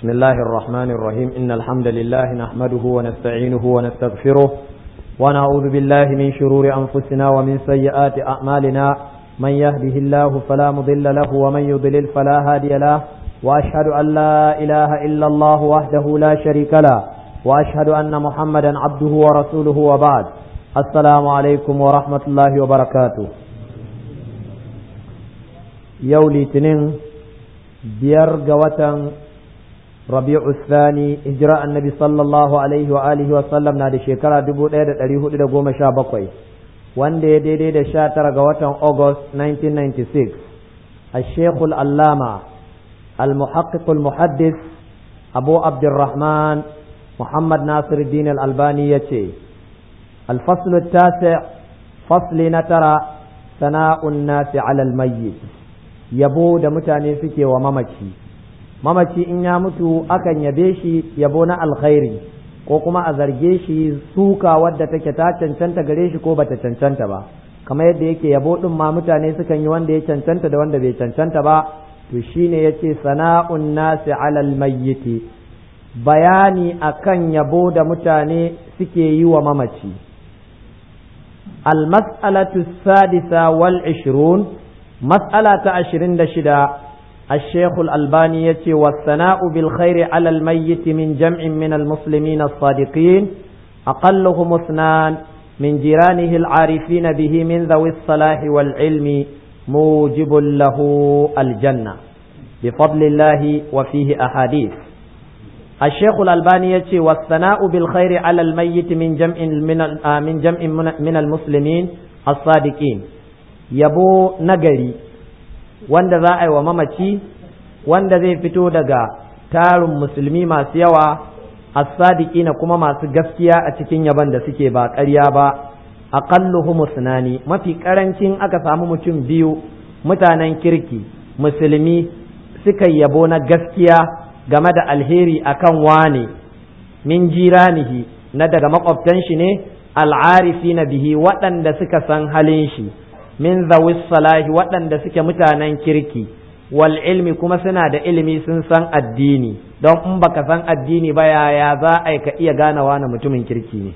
بسم الله الرحمن الرحيم إن الحمد لله نحمده ونستعينه ونستغفره ونعوذ بالله من شرور أنفسنا ومن سيئات أعمالنا من يهده الله فلا مضل له ومن يضلل فلا هادي له وأشهد أن لا إله إلا الله وحده لا شريك له وأشهد أن محمدا عبده ورسوله وبعد السلام عليكم ورحمة الله وبركاته يولي تنين biyar ga watan rabi'u thani hijira annabi sallallahu alaihi wa alihi wa sallam na da shekara 1417 wanda ya daidai da sha tara ga watan august 1996 الشيخ العلامة المحقق المحدث أبو عبد الرحمن محمد ناصر الدين الألباني يتي الفصل التاسع فصل نترى ثناء الناس على الميت yabo da mutane suke wa mamaci mamaci in ya mutu akan yabe shi yabo na alkhairi ko kuma a zarge shi suka wadda take ta cancanta gare shi ko bata cancanta ba kamar yadda yake yabo din ma mutane sukan yi wanda ya cancanta da wanda bai cancanta ba to shine yace sana'un nasi alal mayyiti bayani akan yabo da mutane suke yi wa mamaci المسألة السادسة والعشرون مسألة عشرين دشدا الشيخ الألباني يتي والثناء بالخير على الميت من جمع من المسلمين الصادقين أقلهم اثنان من جيرانه العارفين به من ذوي الصلاح والعلم موجب له الجنة بفضل الله وفيه أحاديث الشيخ الألباني يتي والثناء بالخير على الميت من جمع من من جمع من المسلمين الصادقين yabo nagari wanda za a yi wa mamaci wanda zai fito daga tarin musulmi masu yawa as-sadiki na kuma masu gaskiya a cikin yaban da suke ba ƙarya ba aqalluhum sunani mafi karancin aka samu mutum biyu mutanen kirki musulmi suka yabo na gaskiya game da alheri akan wane min jiranihi na daga makwabtan shi ne al'arifi na bihi waɗanda suka san halin shi min zawis salahi waɗanda suke mutanen kirki wal ilmi kuma suna da ilimi sun san addini don in baka san addini ba yaya za a ka iya ganawa na mutumin kirki ne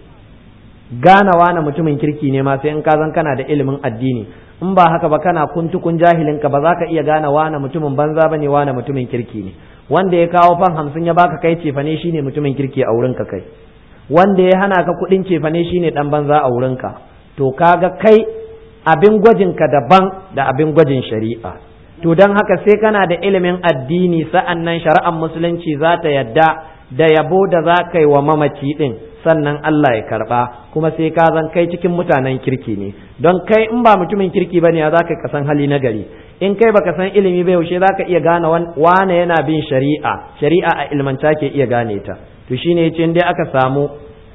ganawa na mutumin kirki ne ma sai in ka zan kana da ilimin addini in ba haka ba kana kuntukun jahilin ka ba za ka iya ganawa na mutumin banza ba ne na mutumin kirki ne wanda ya kawo fan hamsin ya baka kai cefane shine mutumin kirki a wurinka kai wanda ya hana ka kuɗin cefane shine ɗan banza a wurinka to kaga kai abin gwajinka daban da abin gwajin shari'a to don haka sai kana da ilimin addini sa'an nan shari'ar musulunci za ta yadda da yabo da za ka yi wa mamaci ɗin sannan Allah ya karɓa kuma sai ka zan kai cikin mutanen kirki ne don kai in ba mutumin kirki ba ne ya za ka kasan hali na gari in kai baka san ilimi ba yaushe za ka iya gane wane yana bin shari'a shari'a a ilmanta ke iya gane ta to shine yace dai aka samu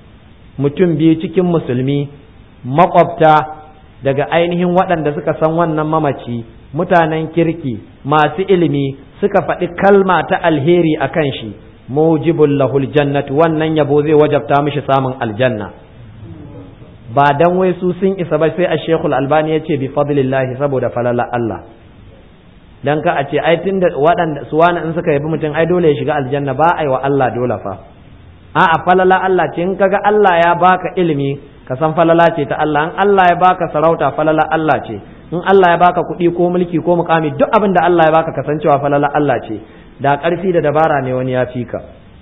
mutum biyu cikin musulmi makwabta daga ainihin waɗanda suka san wannan mamaci mutanen kirki masu ilimi suka faɗi kalma ta alheri a kan shi mujibul lahul jannatu wannan yabo zai wajabta mishi samun aljanna ba dan wai su sun isa ba sai a shekul albani ya ce bi fadlillahi saboda falala Allah dan ka a ce ai tunda waɗanda su wani in suka yabi mutum ai dole ya shiga aljanna ba ai wa Allah dole fa a'a falala Allah ce in kaga Allah ya baka ilimi ka san falala ce ta Allah in Allah ya baka sarauta falala Allah ce in Allah ya baka kuɗi ko mulki ko mukami duk abin da Allah ya baka kasancewa falala Allah ce da ƙarfi da dabara ne wani ya fi ka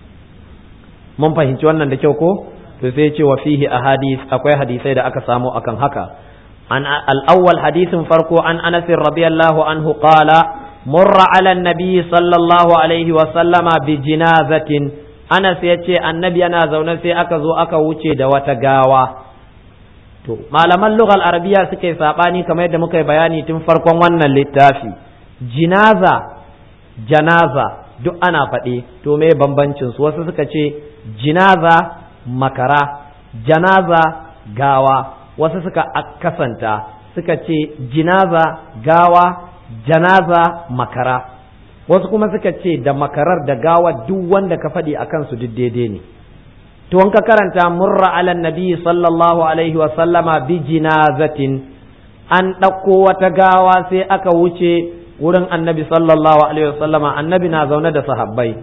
mun fahimci wannan da kyau ko to sai ce wa fihi ahadith akwai hadisai da aka samu akan haka an al-awwal hadisin farko an Anas radiyallahu anhu qala murra ala an-nabi sallallahu alaihi wa sallama bi jinazatin Anas ya ce annabi yana zaune sai aka zo aka wuce da wata gawa to malaman lughal arabiya suka yi sabani kamar yadda muka yi bayani tun farkon wannan littafi jinaza janaza duk ana faɗi to me bambancin su wasu suka ce jinaza makara janaza gawa wasu suka kasanta suka ce jinaza gawa janaza makara wasu kuma suka ce da makarar da gawa duk wanda ka faɗi a kansu duk daidai ne to in ka karanta murra ala nabi sallallahu alaihi wa sallama bi jinazatin an ɗauko wata gawa sai aka wuce wurin annabi sallallahu alaihi wa sallama annabi na zaune da sahabbai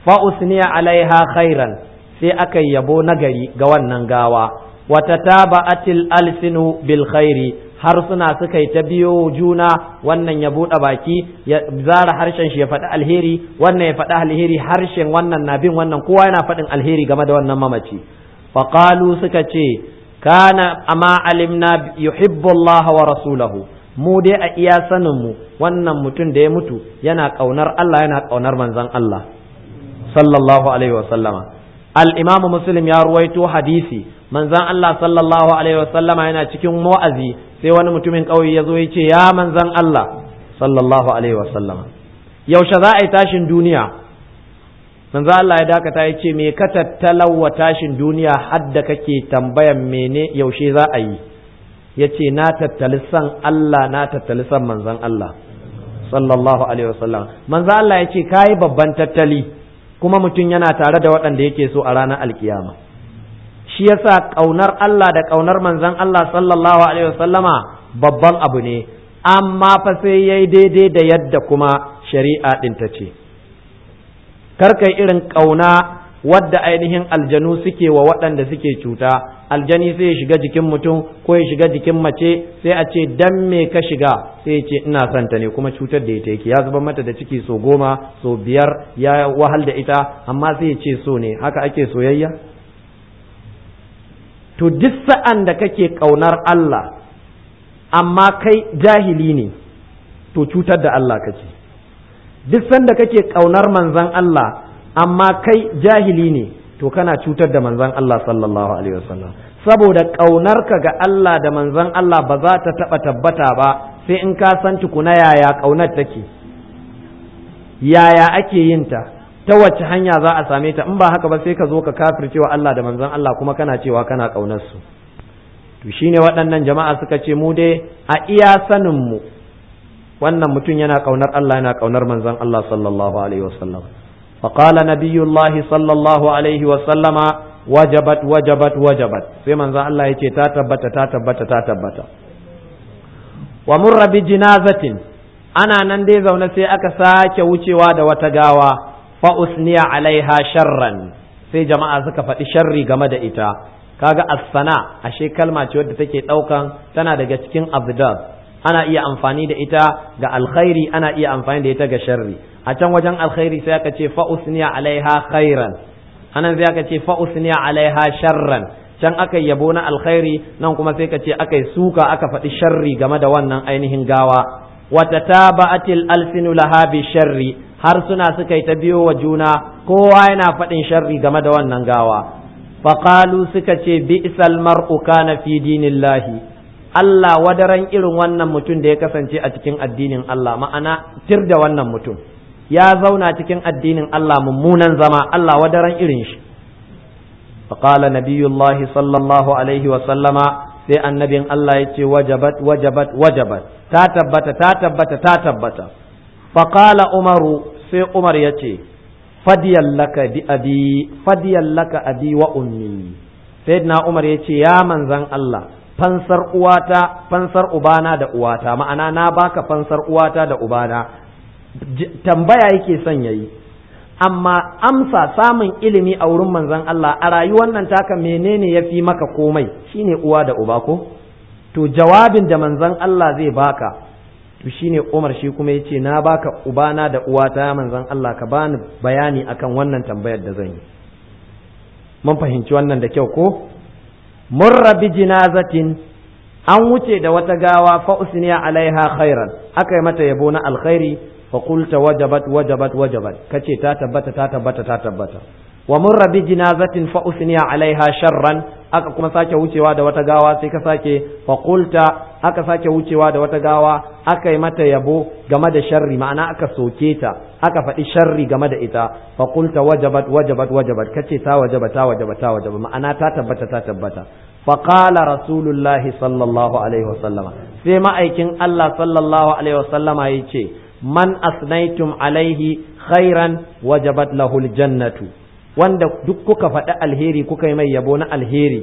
fa usniya alaiha khairan sai aka yabo nagari ga wannan gawa wata taba'atil alsinu bil khairi harsuna suka yi ta biyo juna wannan ya buɗe baki ya zara harshen shi ya faɗi alheri wannan ya faɗi alheri harshen wannan na bin wannan kowa yana faɗin alheri game da wannan mamaci faqalu suka ce kana amma alimna yuhibbu Allah wa rasulahu mu dai a iya sanin mu wannan mutum da ya mutu yana kaunar Allah yana kaunar manzon Allah sallallahu alaihi wa sallama al-imam muslim ya ruwaito hadisi manzon Allah sallallahu alaihi wa sallama yana cikin wa'azi sai wani mutumin ƙauye ya zo ya ce ya manzon Allah sallallahu alaihi wa sallama yaushe za a yi tashin duniya manzo Allah ya dakata ya ce me ka tattalawa tashin duniya hadda kake tambayan mene yaushe za a yi ya ce na tattali san Allah na tattali san manzon Allah sallallahu alaihi wasallam manzo Allah ya ce kayi babban tattali kuma mutum yana tare da waɗanda yake so a ranar alkiyama shi yasa ƙaunar Allah da ƙaunar manzon Allah sallallahu alaihi wasallama babban abu ne amma fa sai yayi daidai da yadda kuma shari'a ɗin ta ce karkai irin ƙauna wadda ainihin aljanu suke wa waɗanda suke cuta aljani sai ya shiga jikin mutum ko ya shiga jikin mace sai a ce dan me ka shiga sai ya ce ina son ta ne kuma cutar da ita yake ya zuba mata da ciki so goma so biyar ya wahal da ita amma sai ya ce so ne haka ake soyayya to duk sa'an da kake ƙaunar Allah amma kai jahili ne to cutar da Allah kake duk sanda kake ƙaunar manzan Allah amma kai jahili ne to kana cutar da manzan Allah sallallahu alaihi wasallam saboda ƙaunarka ga Allah da manzan Allah ba za ta taɓa tabbata ba sai in ka san tukuna yaya ƙaunar take yaya ake yin ta ta wace hanya za a same ta in ba haka ba sai ka zo ka kafircewa Allah da manzan Allah kuma kana cewa kana ƙaunar su to shine waɗannan jama'a suka ce mu dai a iya sanin mu wannan mutum yana kaunar Allah yana kaunar manzon Allah sallallahu alaihi wasallam فقال نبي الله صلى الله عليه وسلم وجبت وجبت وجبت sai manzon Allah yace ta tabbata ta tabbata ta tabbata wa murra bi jinazatin ana nan dai zaune sai aka sake wucewa da wata gawa fa usniya alaiha sharran sai jama'a suka faɗi sharri game da ita kaga as-sana ashe kalma ce wadda take ɗaukan tana daga cikin abdad ana iya amfani da ita ga alkhairi ana iya amfani da ita ga sharri a can wajen alkhairi sai aka ce fa usniya alaiha khairan anan sai aka ce fa usniya alaiha sharran can aka yabo na alkhairi nan kuma sai ka ce aka suka aka faɗi sharri game da wannan ainihin gawa wata taba'atil alsinu laha bi sharri har suna suka yi ta biyo wa juna kowa yana faɗin sharri game da wannan gawa faqalu suka ce bi'sal mar'u kana fi dinillahi Allah wadaran irin wannan mutum da ya kasance a cikin addinin Allah ma'ana tir da wannan mutum ya zauna cikin addinin Allah mummunan zama Allah wadaran irin shi faqala nabiyullahi sallallahu alaihi wa sallama sai annabin Allah ya ce wajabat wajabat wajabat ta tabbata ta tabbata ta tabbata faqala umaru sai umar ya ce fadiyan laka bi abi fadiyan laka abi wa ummi sayyidina umar ya ce ya manzan Allah fansar uwata fansar ubana da uwata ma'ana na baka fansar uwata da ubana tambaya yake son yayi amma amsa samun ilimi a wurin manzon Allah a rayuwar nan taka menene yafi maka komai shine uwa da uba ko to jawabin da manzon Allah zai baka to shine Umar shi kuma yace na baka ubana da uwata manzon Allah ka bani bayani akan wannan tambayar da zan yi mun fahimci wannan da kyau ko murra bi jinazatin an wuce da wata gawa fa usniya alaiha khairan aka yi mata yabo na alkhairi fa qulta wajabat wajabat wajabat kace ta tabbata ta tabbata ta tabbata wa murra bi jinazatin fa usniya alaiha sharran aka kuma sake wucewa da wata gawa sai ka sake fa qulta aka sake wucewa da wata gawa aka yi mata yabo game da sharri ma'ana aka soke ta aka faɗi sharri game da ita fa qulta wajabat wajabat wajabat kace ta wajaba ta wajaba ta wajaba ma'ana ta tabbata ta tabbata fa qala rasulullahi sallallahu alaihi wasallama sai ma'aikin Allah sallallahu alaihi wasallama yace man asnaitum alaihi khairan wajabat lahul jannatu wanda duk kuka faɗi alheri kuka yi mai yabo na alheri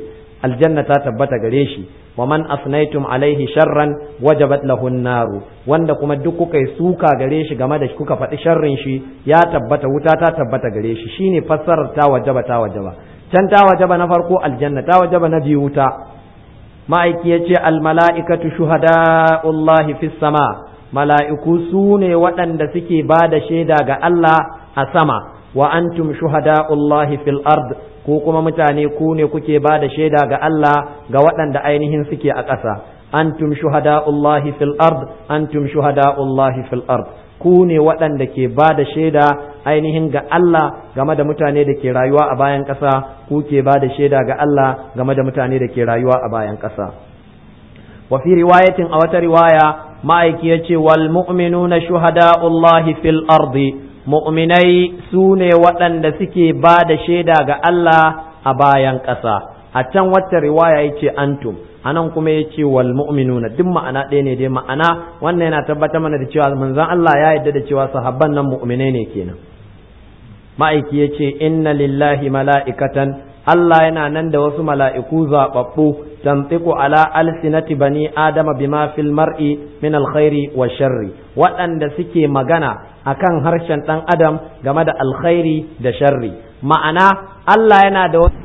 aljanna ta tabbata gare shi wa man asnaitum alaihi sharran wajabat lahu naru wanda kuma duk kuka yi suka gare shi game da shi kuka faɗi sharrin shi ya tabbata wuta ta tabbata gare shi shine fassarar ta wajaba ta wajaba can ta wajaba na farko aljanna ta wajaba na biyu wuta ma'aiki ya ce almala'ikatu shuhada'ullahi fis sama mala'iku su ne waɗanda suke ba da shaida ga Allah a sama wa antum shuhada'ullahi fil ard ko kuma mutane ku ne kuke ba da shaida ga Allah ga waɗanda ainihin suke a ƙasa antum shuhada'ullahi fil ard antum shuhada'ullahi fil ard ku ne waɗanda ke ba da shaida ainihin ga Allah game da mutane da ke rayuwa a bayan ƙasa ku ke ba da shaida ga Allah game da mutane da ke rayuwa a bayan ƙasa wa fi riwayatin a wata riwaya ma'aiki ya ce wal mu'minuna shuhada'ullahi fil ardi mu'minai su ne waɗanda suke ba da shaida ga Allah a bayan ƙasa a can wata riwaya ya ce antum anan kuma ya ce wal mu'minuna duk ma'ana ɗaya ne dai ma'ana wannan yana tabbatar mana da cewa manzon Allah ya yarda da cewa sahabban nan mu'minai ne kenan ma'aiki ya ce inna lillahi mala'ikatan Allah yana nan da wasu mala'iku zaɓaɓɓu tantiku ala alsinati bani adama bima fil mar'i min alkhairi wa sharri waɗanda suke magana akan harshen ɗan adam game da alkhairi da sharri ma'ana Allah yana da wasu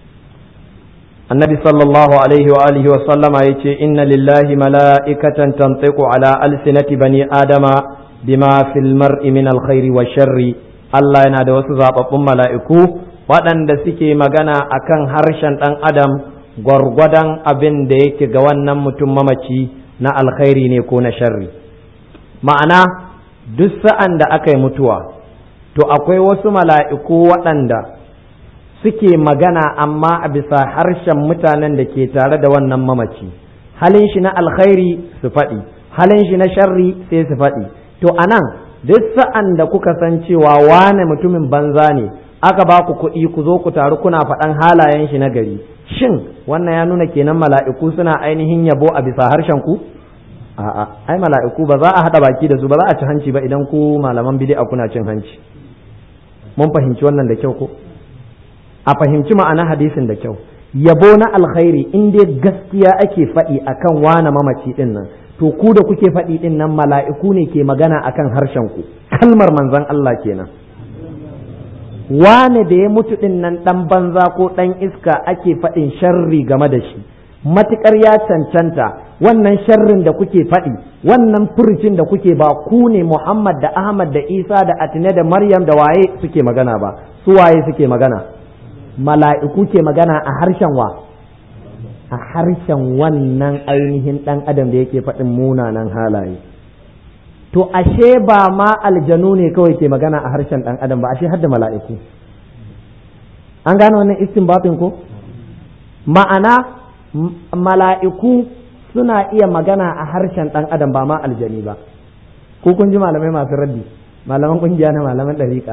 النبي صلى الله عليه وآله وسلم يتي إن لله ملائكة تنطق على ألسنة بني آدم بما في المرء من الخير والشر الله ينادى وسزاب ملائكو waɗanda suke magana akan harshen ɗan adam gwargwadon abin da yake ga wannan mutum mamaci na alkhairi ne ko na sharri ma'ana duk sa'an da aka yi mutuwa to akwai wasu mala'iku waɗanda suke magana amma a bisa harshen mutanen da ke tare da wannan mamaci halin shi na alkhairi su faɗi halin shi na sharri sai su faɗi to anan duk sa'an da kuka san cewa wane mutumin banza ne aka ba ku kuɗi ku zo ku taru kuna faɗan halayen shi na gari shin wannan ya nuna kenan mala'iku suna ainihin yabo a bisa harshen ku a'a ai mala'iku ba za a haɗa baki da su ba za a ci hanci ba idan ku malaman bid'a kuna cin hanci mun fahimci wannan da kyau ko a fahimci ma'ana hadisin da kyau yabo na alkhairi in dai gaskiya ake faɗi akan wane mamaci ɗin nan to ku da kuke faɗi ɗin nan mala'iku ne ke magana akan harshen ku kalmar manzon Allah kenan wane da ya mutu ɗin nan ɗan banza ko ɗan iska ake faɗin sharri game da shi matuƙar ya cancanta wannan sharrin da kuke faɗi wannan furucin da kuke ba ku ne Muhammad da Ahmad da Isa da Atine da Maryam da waye suke magana ba su waye suke magana mala'iku ke magana a harshen wa a harshen wannan ainihin ɗan adam da yake faɗin munanan halaye to ashe ba ma aljanu ne kawai ke magana a harshen ɗan adam ba ashe har da mala'iku an gane wannan istinbatin ko ma'ana mala'iku suna iya magana a harshen ɗan adam ba ma aljani ba ko kun ji malamai masu raddi malaman ƙungiya na malaman ɗariƙa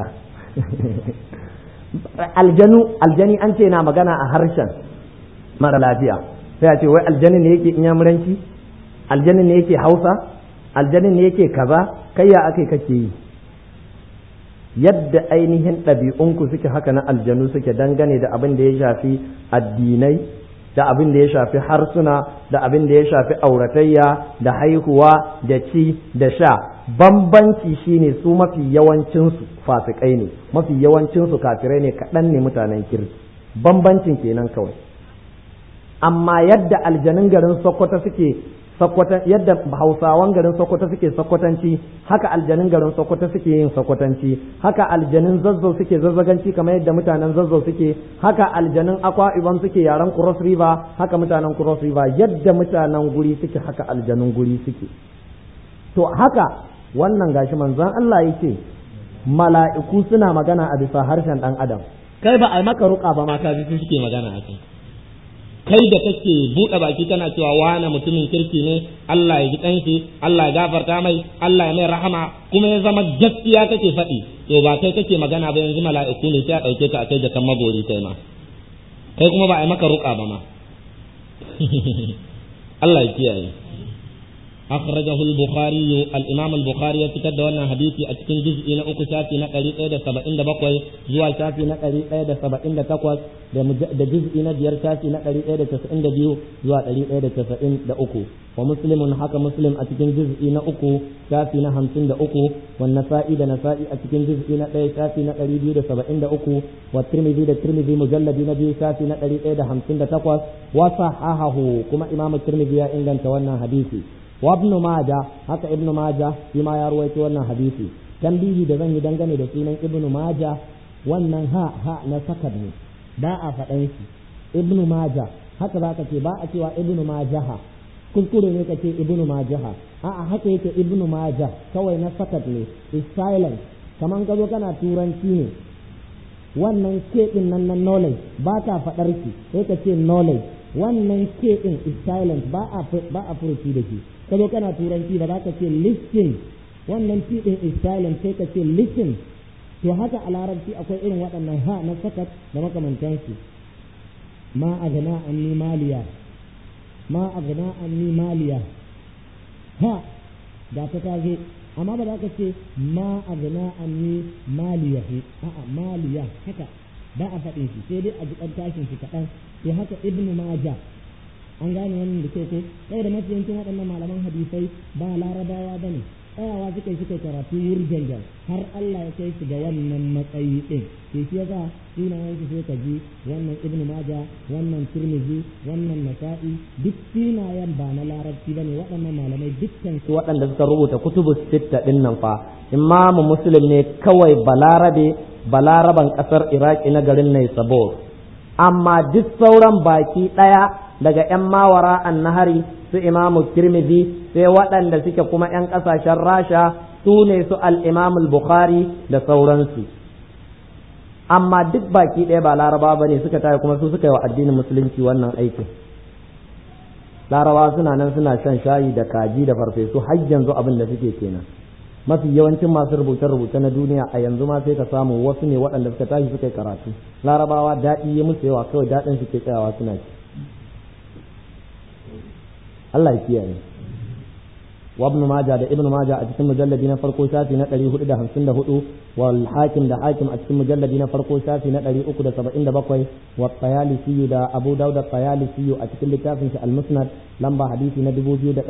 aljanu aljani an ce na magana a harshen mara lafiya sai a ce wai aljani ne yake inyamuranci aljani ne yake hausa aljani ne yake kaza kai ya ake kake yi yadda ainihin ɗabi'unku suke haka na aljanu suke dangane da abin da ya shafi addinai da abin da ya shafi harsuna da abin da ya shafi auratayya da haihuwa da ci da sha bambanci shine su mafi yawancinsu fasikai ne mafi yawancinsu kafirai ne kaɗan ne mutanen kirki bambancin kenan kawai amma yadda aljanun garin sokoto suke sokotan yadda hausawan garin sokoto suke sokotanci haka aljanun garin sokoto suke yin sokotanci haka aljanun zazzau suke zazzaganci kamar yadda mutanen zazzau suke haka aljanun akwa ibam suke yaren cross river haka mutanen cross river yadda mutanen guri suke haka aljanun guri suke to haka wannan gashi manzon Allah yake mala'iku suna magana a bisa harshen dan adam kai ba a maka ruka ba mata su suke magana a kai kai da kake buɗe baki kana cewa wane mutumin kirki ne Allah ya ji kanshi Allah ya gafarta mai Allah ya mai rahama kuma ya zama gaskiya kake faɗi to ba kai kake magana ba yanzu mala'iku ne sai a ɗauke ka a kai da kan magori kai ma kai kuma ba a maka ruka ba ma Allah ya kiyaye أخرجه البخاري الإمام البخاري يتكد وانا حديثي أتكن جزء إلى أكو شافي نقري إيدا سبعين دا بقوي زوا شافي نقري إيدا سبعين دا تقوى دا جزء إلى ديار شافي نقري إيدا تسعين دا بيو زوا قري إيدا تسعين دا أكو ومسلم حكى مسلم أتكن جزء إلى أكو شافي نهمسين دا أكو والنسائي دا نسائي أتكن جزء إلى إيدا شافي نقري بيو دا سبعين دا أكو والترمذي دا ترمذي مجلد نبي شافي نقري إيدا همسين دا تقوى وصححه كما إمام الترمذي يا إنجان توانا حديثي وابن ماجه haka ibnu maja shi ma ya ruwaito wannan hadisi tambihi da zan yi dangane da sunan ibnu maja wannan ha ha na sakad ne ba a faɗan shi ibnu maja haka za ka ce ba a cewa ibnu majaha kuskure ne ka ce ibnu majaha a'a haka yake ibnu maja kawai na sakad ne is silent kaman ka zo kana turanci ne wannan ke din nan na knowledge ba ta faɗar ki sai ka ce knowledge wannan ke din is silent ba a ba a furuci da shi kazo kana turanci ba za ka ce listen wannan fi din is silent sai ka ce listen to haka a larabci akwai irin waɗannan ha na sakat da makamantansu ma agna anni maliya ma agna anni maliya ha da ta tazo amma ba za ka ce ma agna anni maliya a'a maliya haka ba a faɗin shi sai dai a jikan tashin shi kaɗan sai haka ibnu maja an gane wannan da ke ko sai da mafi yancin waɗannan malaman hadisai ba larabawa ba ne tsayawa suka yi suka karatu wurjanjan har Allah ya kai su ga wannan matsayi ɗin ke shi yasa sunayen su sai ka ji wannan ibnu maja wannan turmizi wannan nasa'i duk sunayen ba na larabci bane waɗannan malamai dukkan su waɗanda suka rubuta kutubu sitta ɗin nan fa imamu muslim ne kawai balarabe balaraban ƙasar iraki na garin naisabur amma duk sauran baki ɗaya daga ‘yan mawara an nahari su imamu tirmidhi sai waɗanda suke kuma ‘yan ƙasashen rasha su ne su al'imamul bukhari da sauransu amma duk baki ɗaya ba laraba ba ne suka tare kuma su suka yi wa addinin musulunci wannan aikin larabawa suna nan suna shan shayi da kaji da farfesu har yanzu abin da suke kenan mafi yawancin masu rubuce-rubuce na duniya a yanzu ma sai ka samu wasu ne waɗanda suka tashi suka yi karatu larabawa daɗi ya musu yawa kawai daɗin su ke tsayawa suna ci Allah ya kiyaye wa ibn majah da ibn majah a cikin mujalladi na farko shafi na 454 wal hakim da hakim a cikin mujalladi na farko shafi na 377 wa tayalisi da abu daud da tayalisi a cikin littafin shi al-musnad lamba hadisi na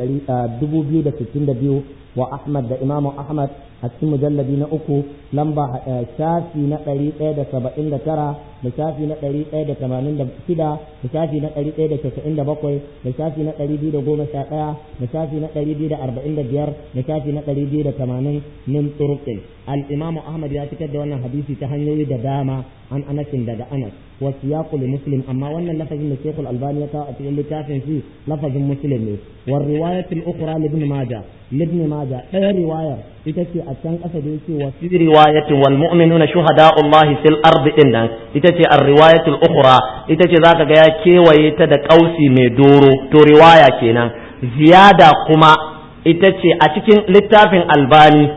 2262 wa ahmad da imam ahmad a cikin mujalladi na uku lamba shafi na 179 da shafi na 186 da shafi na 197 da shafi na 211 da shafi na 245 da shafi na 280 min turqin al-imam ahmad ya fitar da wannan hadisi ta hanyoyi da dama an anasin daga anas wa siyaqu li muslim amma wannan lafazin da shaykhul albani ya kawo a cikin littafin shi lafazin muslim ne wa riwayat al-ukhra li ibn majah li ibn majah ɗaya riwayar ita ce a can ƙasa da yake wa fi riwayatin wal mu'minuna shuhada'ullahi fil ardi din nan ita ce ar-riwayatul ukhra ita ce zaka ga ya kewaye ta da kausi mai doro to riwaya kenan ziyada kuma ita ce a cikin littafin albani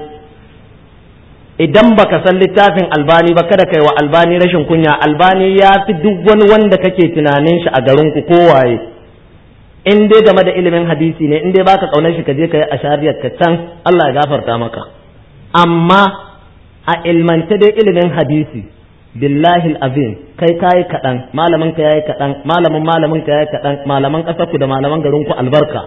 idan baka san littafin albani ba kada kai wa albani rashin kunya albani ya fi duk wani wanda kake tunanin shi a garin ku kowaye in dai game da ilimin hadisi ne in dai baka kaunar shi ka je ka yi ashariyar ka can Allah ya gafarta maka amma a ilmance dai ilimin hadisi billahi azim kai kayi kaɗan malamin ka yayi kaɗan malamin malamin ka yayi kaɗan malaman ƙasar ku da malaman garin ku albarka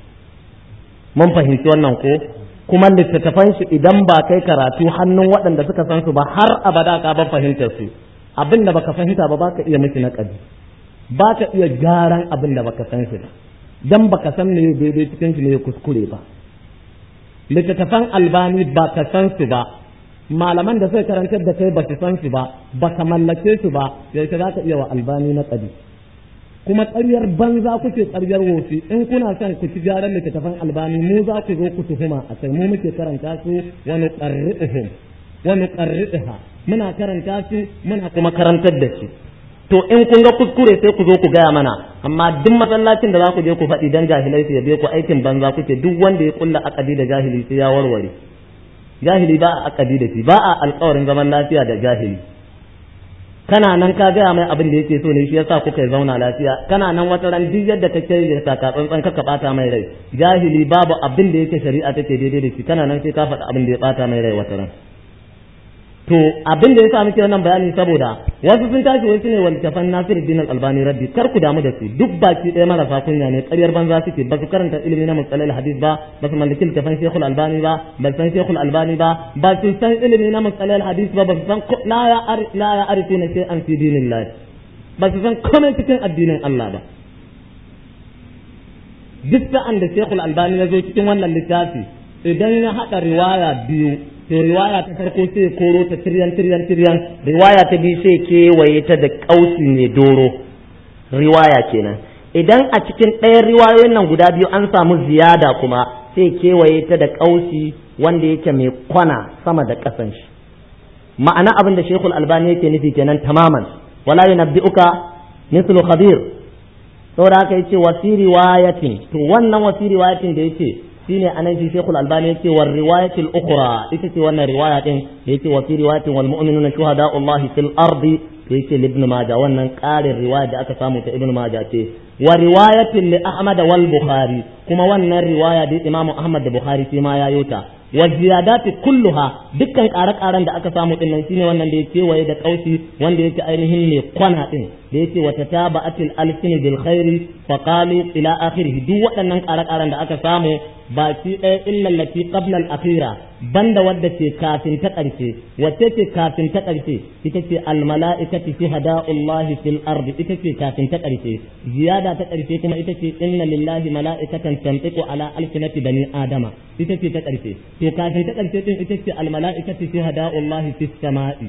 mun fahimci wannan ko kuma littattafan shi idan ba kai karatu hannun waɗanda suka san su ba har abada ka ba fahimtar su abin da baka fahimta ba baka iya miki naƙadi ba ka iya gyaran abin da baka san shi ba dan baka san me daidai cikin shi ne kuskure ba littattafan albani ba ka san su ba malaman da suka karantar da kai ba su san su ba ba ka mallake su ba yaushe za ka iya wa albani na ƙadi kuma ƙaryar banza kuke ƙaryar wofi in kuna son ku ci gyaran littattafan albani mu za ku zo ku tuhuma a kai mu muke karanta su wani ƙarri'uhum wani ƙarri'uha muna karanta su muna kuma karantar da su to in kun ga kuskure sai ku zo ku gaya mana amma duk masallacin da za ku je ku faɗi dan jahilai su yabe ku aikin banza kuke duk wanda ya kulla akadi da jahili sai ya warware jahili ba a akadi da shi ba a alƙawarin zaman lafiya da jahili kana nan ka gaya mai abin da yake so ne shi yasa kuka yi zauna lafiya kana nan wata ran duk yadda ka kai da taka tsantsan ka bata mai rai jahili babu abin da yake shari'a take daidai da shi kana nan sai ka faɗa abin da ya bata mai rai wata ran to abin da yasa muke wannan bayani saboda wasu sun tashi wasu ne waltafan Nasir Din Albani Rabbi kar ku damu da su duk baki ɗaya marasa kunya ne ƙaryar banza suke ba su karanta ilimi na musalal hadis ba ba su mallaki littafan Sheikhul Albani ba ba san Sheikhul Albani ba ba su san ilimi na musalal hadis ba ba su san la ya la ya arifuna shay'an fi dinillah ba su san komai cikin addinin Allah ba duk sa'an da Sheikhul Albani ya zo cikin wannan littafi idan ya haɗa riwaya biyu to riwaya ta farko sai koro ta tiryan tiryan tiryan riwaya ta biyu sai kewaye ta da kausi mai doro riwaya kenan idan a cikin ɗayan riwayoyin nan guda biyu an samu ziyada kuma sai kewaye ta da kausi wanda yake mai kwana sama da ƙasan shi ma'ana abin da shekul albani yake nufi kenan tamaman wala yunabbi'uka mislu khabir saboda haka yace wasi riwayatin to wannan wasi riwayatin da yace shine anan shi Sheikhul Albani yace war riwayatil ukhra ita ce wannan riwaya din yace wa fi riwayatin wal mu'minuna shuhada'ullahi fil ardi yace ibn Majah wannan ƙarin riwaya da aka samu ta ibn Majah ce wa riwayatin li Ahmad wal Bukhari kuma wannan riwaya da Imam Ahmad da Bukhari shi ma ya yota wa ziyadati kulluha dukkan ƙare-ƙaren da aka samu din nan shine wannan da yake waye da kausi wanda yake ainihin ne kwana din da yake wa tataba'atil alsin bil khairi fa qalu ila akhirih duk waɗannan ƙare-ƙaren da aka samu baki ɗaya illa lati qabla al-akhira banda wadda ce kafin ta ƙarshe wacce ce kafin ta ƙarshe ita ce al-mala'ikatu shuhada'ullahi fil ardi ita ce kafin ta ƙarshe ziyada ta ƙarshe kuma ita ce inna lillahi mala'ikatan tantiqu ala alsinati bani adama ita ce ta ƙarshe to kafin ta ƙarshe din ita ce al-mala'ikatu shuhada'ullahi fis sama'i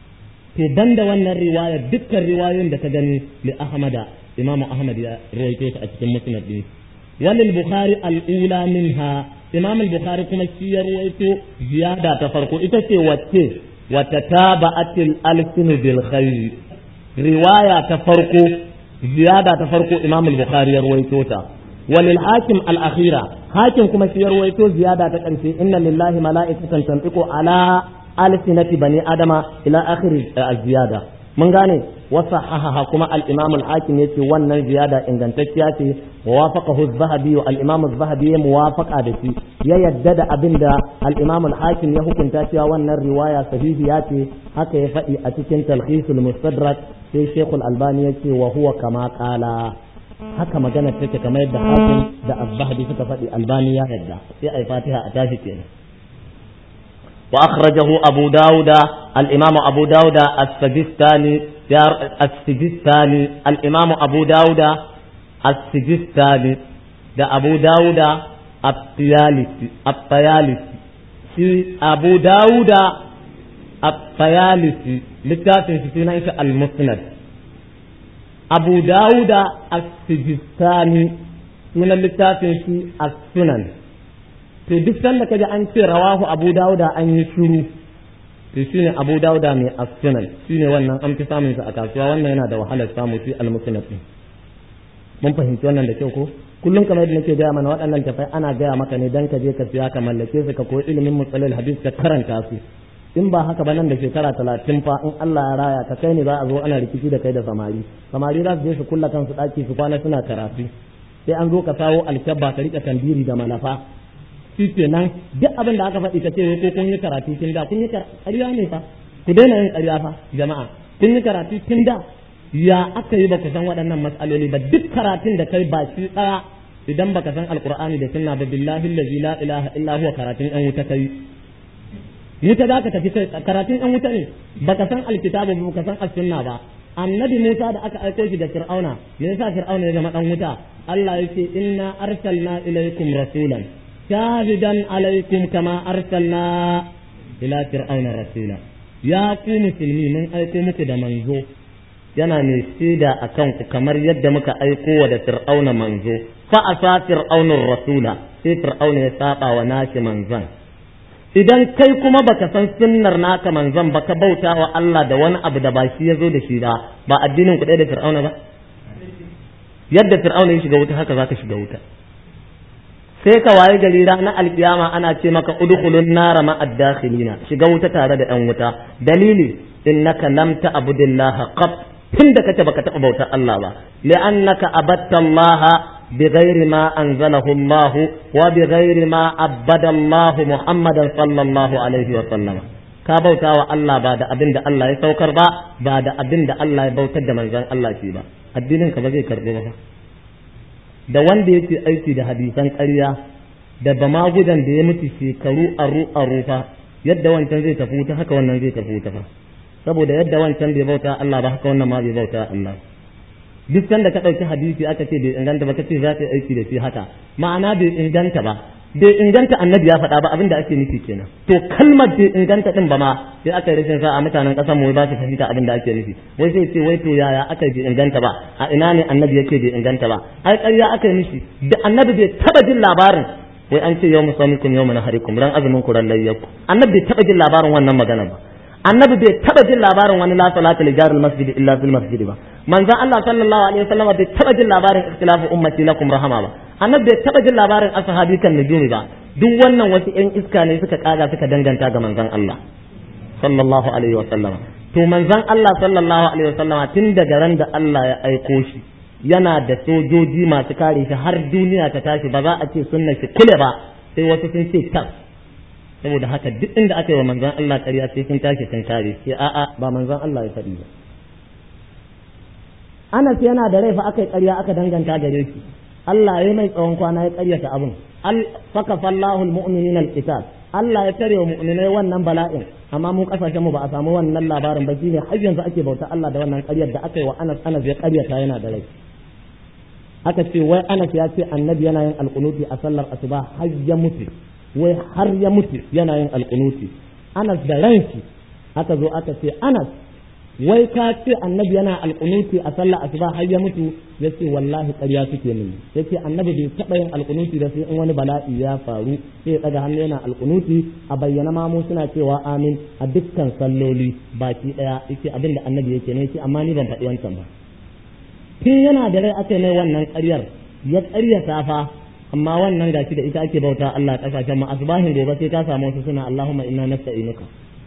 to banda wannan riwaya dukkan riwayoyin da ka gani li ahmada imamu ahmad ya rawaito ta a cikin musnad din وللبخاري الأولى منها إمام البخاري كما سيرويت زيادة تفرقو إتسي واتي وتتابعت الألسن بالخير رواية تفرقو زيادة تفرقو إمام البخاري يرويتوتا وللحاكم الأخيرة حاكم كما سيرويتو زيادة تكنسي إن لله ملائكة تنطق على ألسنة بني آدم إلى آخر الزيادة mun gane wasa hahaha kuma al-imam al-hakim yace wannan ziyada ingantacciya ce wa wafaqahu az-zahabi wa al-imam az-zahabi ya muwafaqa da shi ya yadda da abinda al-imam al-hakim ya hukunta cewa wannan riwaya sahihiya ce haka ya faɗi a cikin talhisul mustadrak sai shaykh al-albani yace wa huwa kama qala haka magana take kamar yadda hakim da az-zahabi suka faɗi albani ya yadda sai ai fatiha a tashi kenan وأخرجه أبو داود الإمام أبو داود السجستاني السجستاني الإمام أبو داود السجستاني ده أبو داود الطيالسي الطيالسي في أبو داود الطيالسي لكاتب في المسند أبو داود السجستاني من اللكاتب في السنن to duk sanda kaji an ce rawahu abu dauda an yi shuru to shine abu dauda mai as-sunan shine wannan an fi samun sa a kasuwa wannan yana da wahalar samu shi al-musnad mun fahimci wannan da kyau ko kullum kamar yadda nake gaya mana waɗannan tafai ana gaya maka ne dan ka je ka siya ka mallake su ka koyi ilimin musalil hadis ka karanta su in ba haka ba nan da shekara talatin fa in Allah ya raya ka kai ne za a zo ana rikici da kai da samari samari za su je su kulla kansu ɗaki su kwana suna karatu sai an zo ka sawo alkyabba ka rika tandiri da malafa shi kenan duk abin da aka faɗi ka ce ko kun yi karatu tun da kun yi ƙarya ne fa ku daina yin ƙarya fa jama'a kun yi karatu tun da ya aka yi ba ku san waɗannan matsaloli ba duk karatun da kai ba shi ɗaya idan baka san alqur'ani da sunna ba billahi allazi la ilaha illa huwa karatun ɗan wuta kai wuta za ka tafi kai karatun ɗan wuta ne baka san alkitabu ba baka san as-sunna ba annabi Musa da aka aiko shi da Fir'auna me yasa Fir'auna ya zama ɗan wuta Allah ya ce inna arsalna ilaykum rasulan shahidan alaikum kama arsalna ila fir'auna rasula ya ku musulmi mun aiko muku da manzo yana mai shaida a kanku kamar yadda muka aiko wa da fir'auna manzo fa asa fir'aunar rasula sai fir'auna ya saba wa nashi manzon idan kai kuma baka san sunnar naka manzon baka bauta wa Allah da wani abu da ba shi ya zo da shi ba ba addinin ku da fir'auna ba yadda fir'auna ya shiga wuta haka zaka shiga wuta sai ka waye gari ranar alkiyama ana ce maka udkhulun nara ma ad-dakhilina shiga wuta tare da ɗan wuta dalili innaka lam ta'budillaha qat tunda kace baka taɓa bautar Allah ba li'annaka abatta Allah بغير ما أنزله الله وبغير ما عبد الله محمدا صلى الله عليه وسلم ka bauta wa Allah ba da abin da Allah ya saukar ba ba da abin da Allah ya bautar da manzon Allah shi ba addinin ka ba zai karbi ba da wanda yake aiki da hadisan ƙarya da ba magudan da ya mutu shekaru aru aru fa yadda wancan zai tafi wuta haka wannan zai tafi wuta fa saboda yadda wancan bai bauta Allah ba haka wannan ma bai bauta Allah duk sanda ka ɗauki hadisi aka ce bai inganta ba kace za ka yi aiki da shi haka ma'ana bai inganta ba bai inganta annabi ya faɗa ba abin da ake nufi kenan to kalmar bai inganta din ba ma sai aka yi rashin sa a mutanen ƙasar mu ba su fahimta abin da ake nufi wai sai ce wai to yaya aka bai inganta ba a ina ne annabi yake bai inganta ba ai ƙarya aka yi nufi da annabi bai taba jin labarin wai an ce yau musamikum yau manaharikum ran azumin ku ran layyaku annabi bai taba jin labarin wannan magana ba annabi bai taba jin labarin wani la salata li jaril masjid illa fil masjid ba manzon Allah sallallahu alaihi wasallam bai taba jin labarin ikhtilafu ummati lakum rahama ba annabi bai taba jin labarin ashabi kan nujumi ba duk wannan wasu ƴan iska ne suka kaga suka danganta ga manzon Allah sallallahu alaihi wasallam to manzon Allah sallallahu alaihi wasallam tun daga ran da Allah ya aiko shi yana da sojoji masu kare shi har duniya ta tashi ba za a ce sunna shi kule ba sai wasu sun ce tas saboda haka duk inda aka yi wa manzon Allah ƙarya sai sun tashi sun kare sai a'a ba manzon Allah ya faɗi ba Anas yana da rai fa aka yi ƙarya aka danganta gare shi Allah ya mai tsawon kwana ya ƙaryata abin al faka fallahu almu'minin alqital Allah ya tare wa mu'minai wannan bala'in amma mu kasashen mu ba a samu wannan labarin ba shine har yanzu ake bauta Allah da wannan ƙaryar da aka yi wa Anas Anas ya ƙaryata yana da rai aka ce wai Anas ya ce annabi yana yin alƙunuti a sallar asuba har ya mutu wai har ya mutu yana yin alƙunuti Anas da ranki aka zo aka ce Anas wai ka ce annabi yana alƙunuti a sallah asuba har ya mutu ya ce wallahi ƙarya suke mini ya ce annabi bai taɓa yin alƙunuti da sai in wani bala'i ya faru sai ya ɗaga hannu yana alƙunuti a bayyana ma mu suna cewa amin a dukkan salloli baki ɗaya yace abin da annabi yake ne yace amma ni ban faɗi wancan ba tun yana da rai aka mai wannan ƙaryar ya ƙaryata fa amma wannan gashi da ita ake bauta Allah kasashen mu asbahin gobe sai ka samu wasu suna Allahumma inna nasta'inuka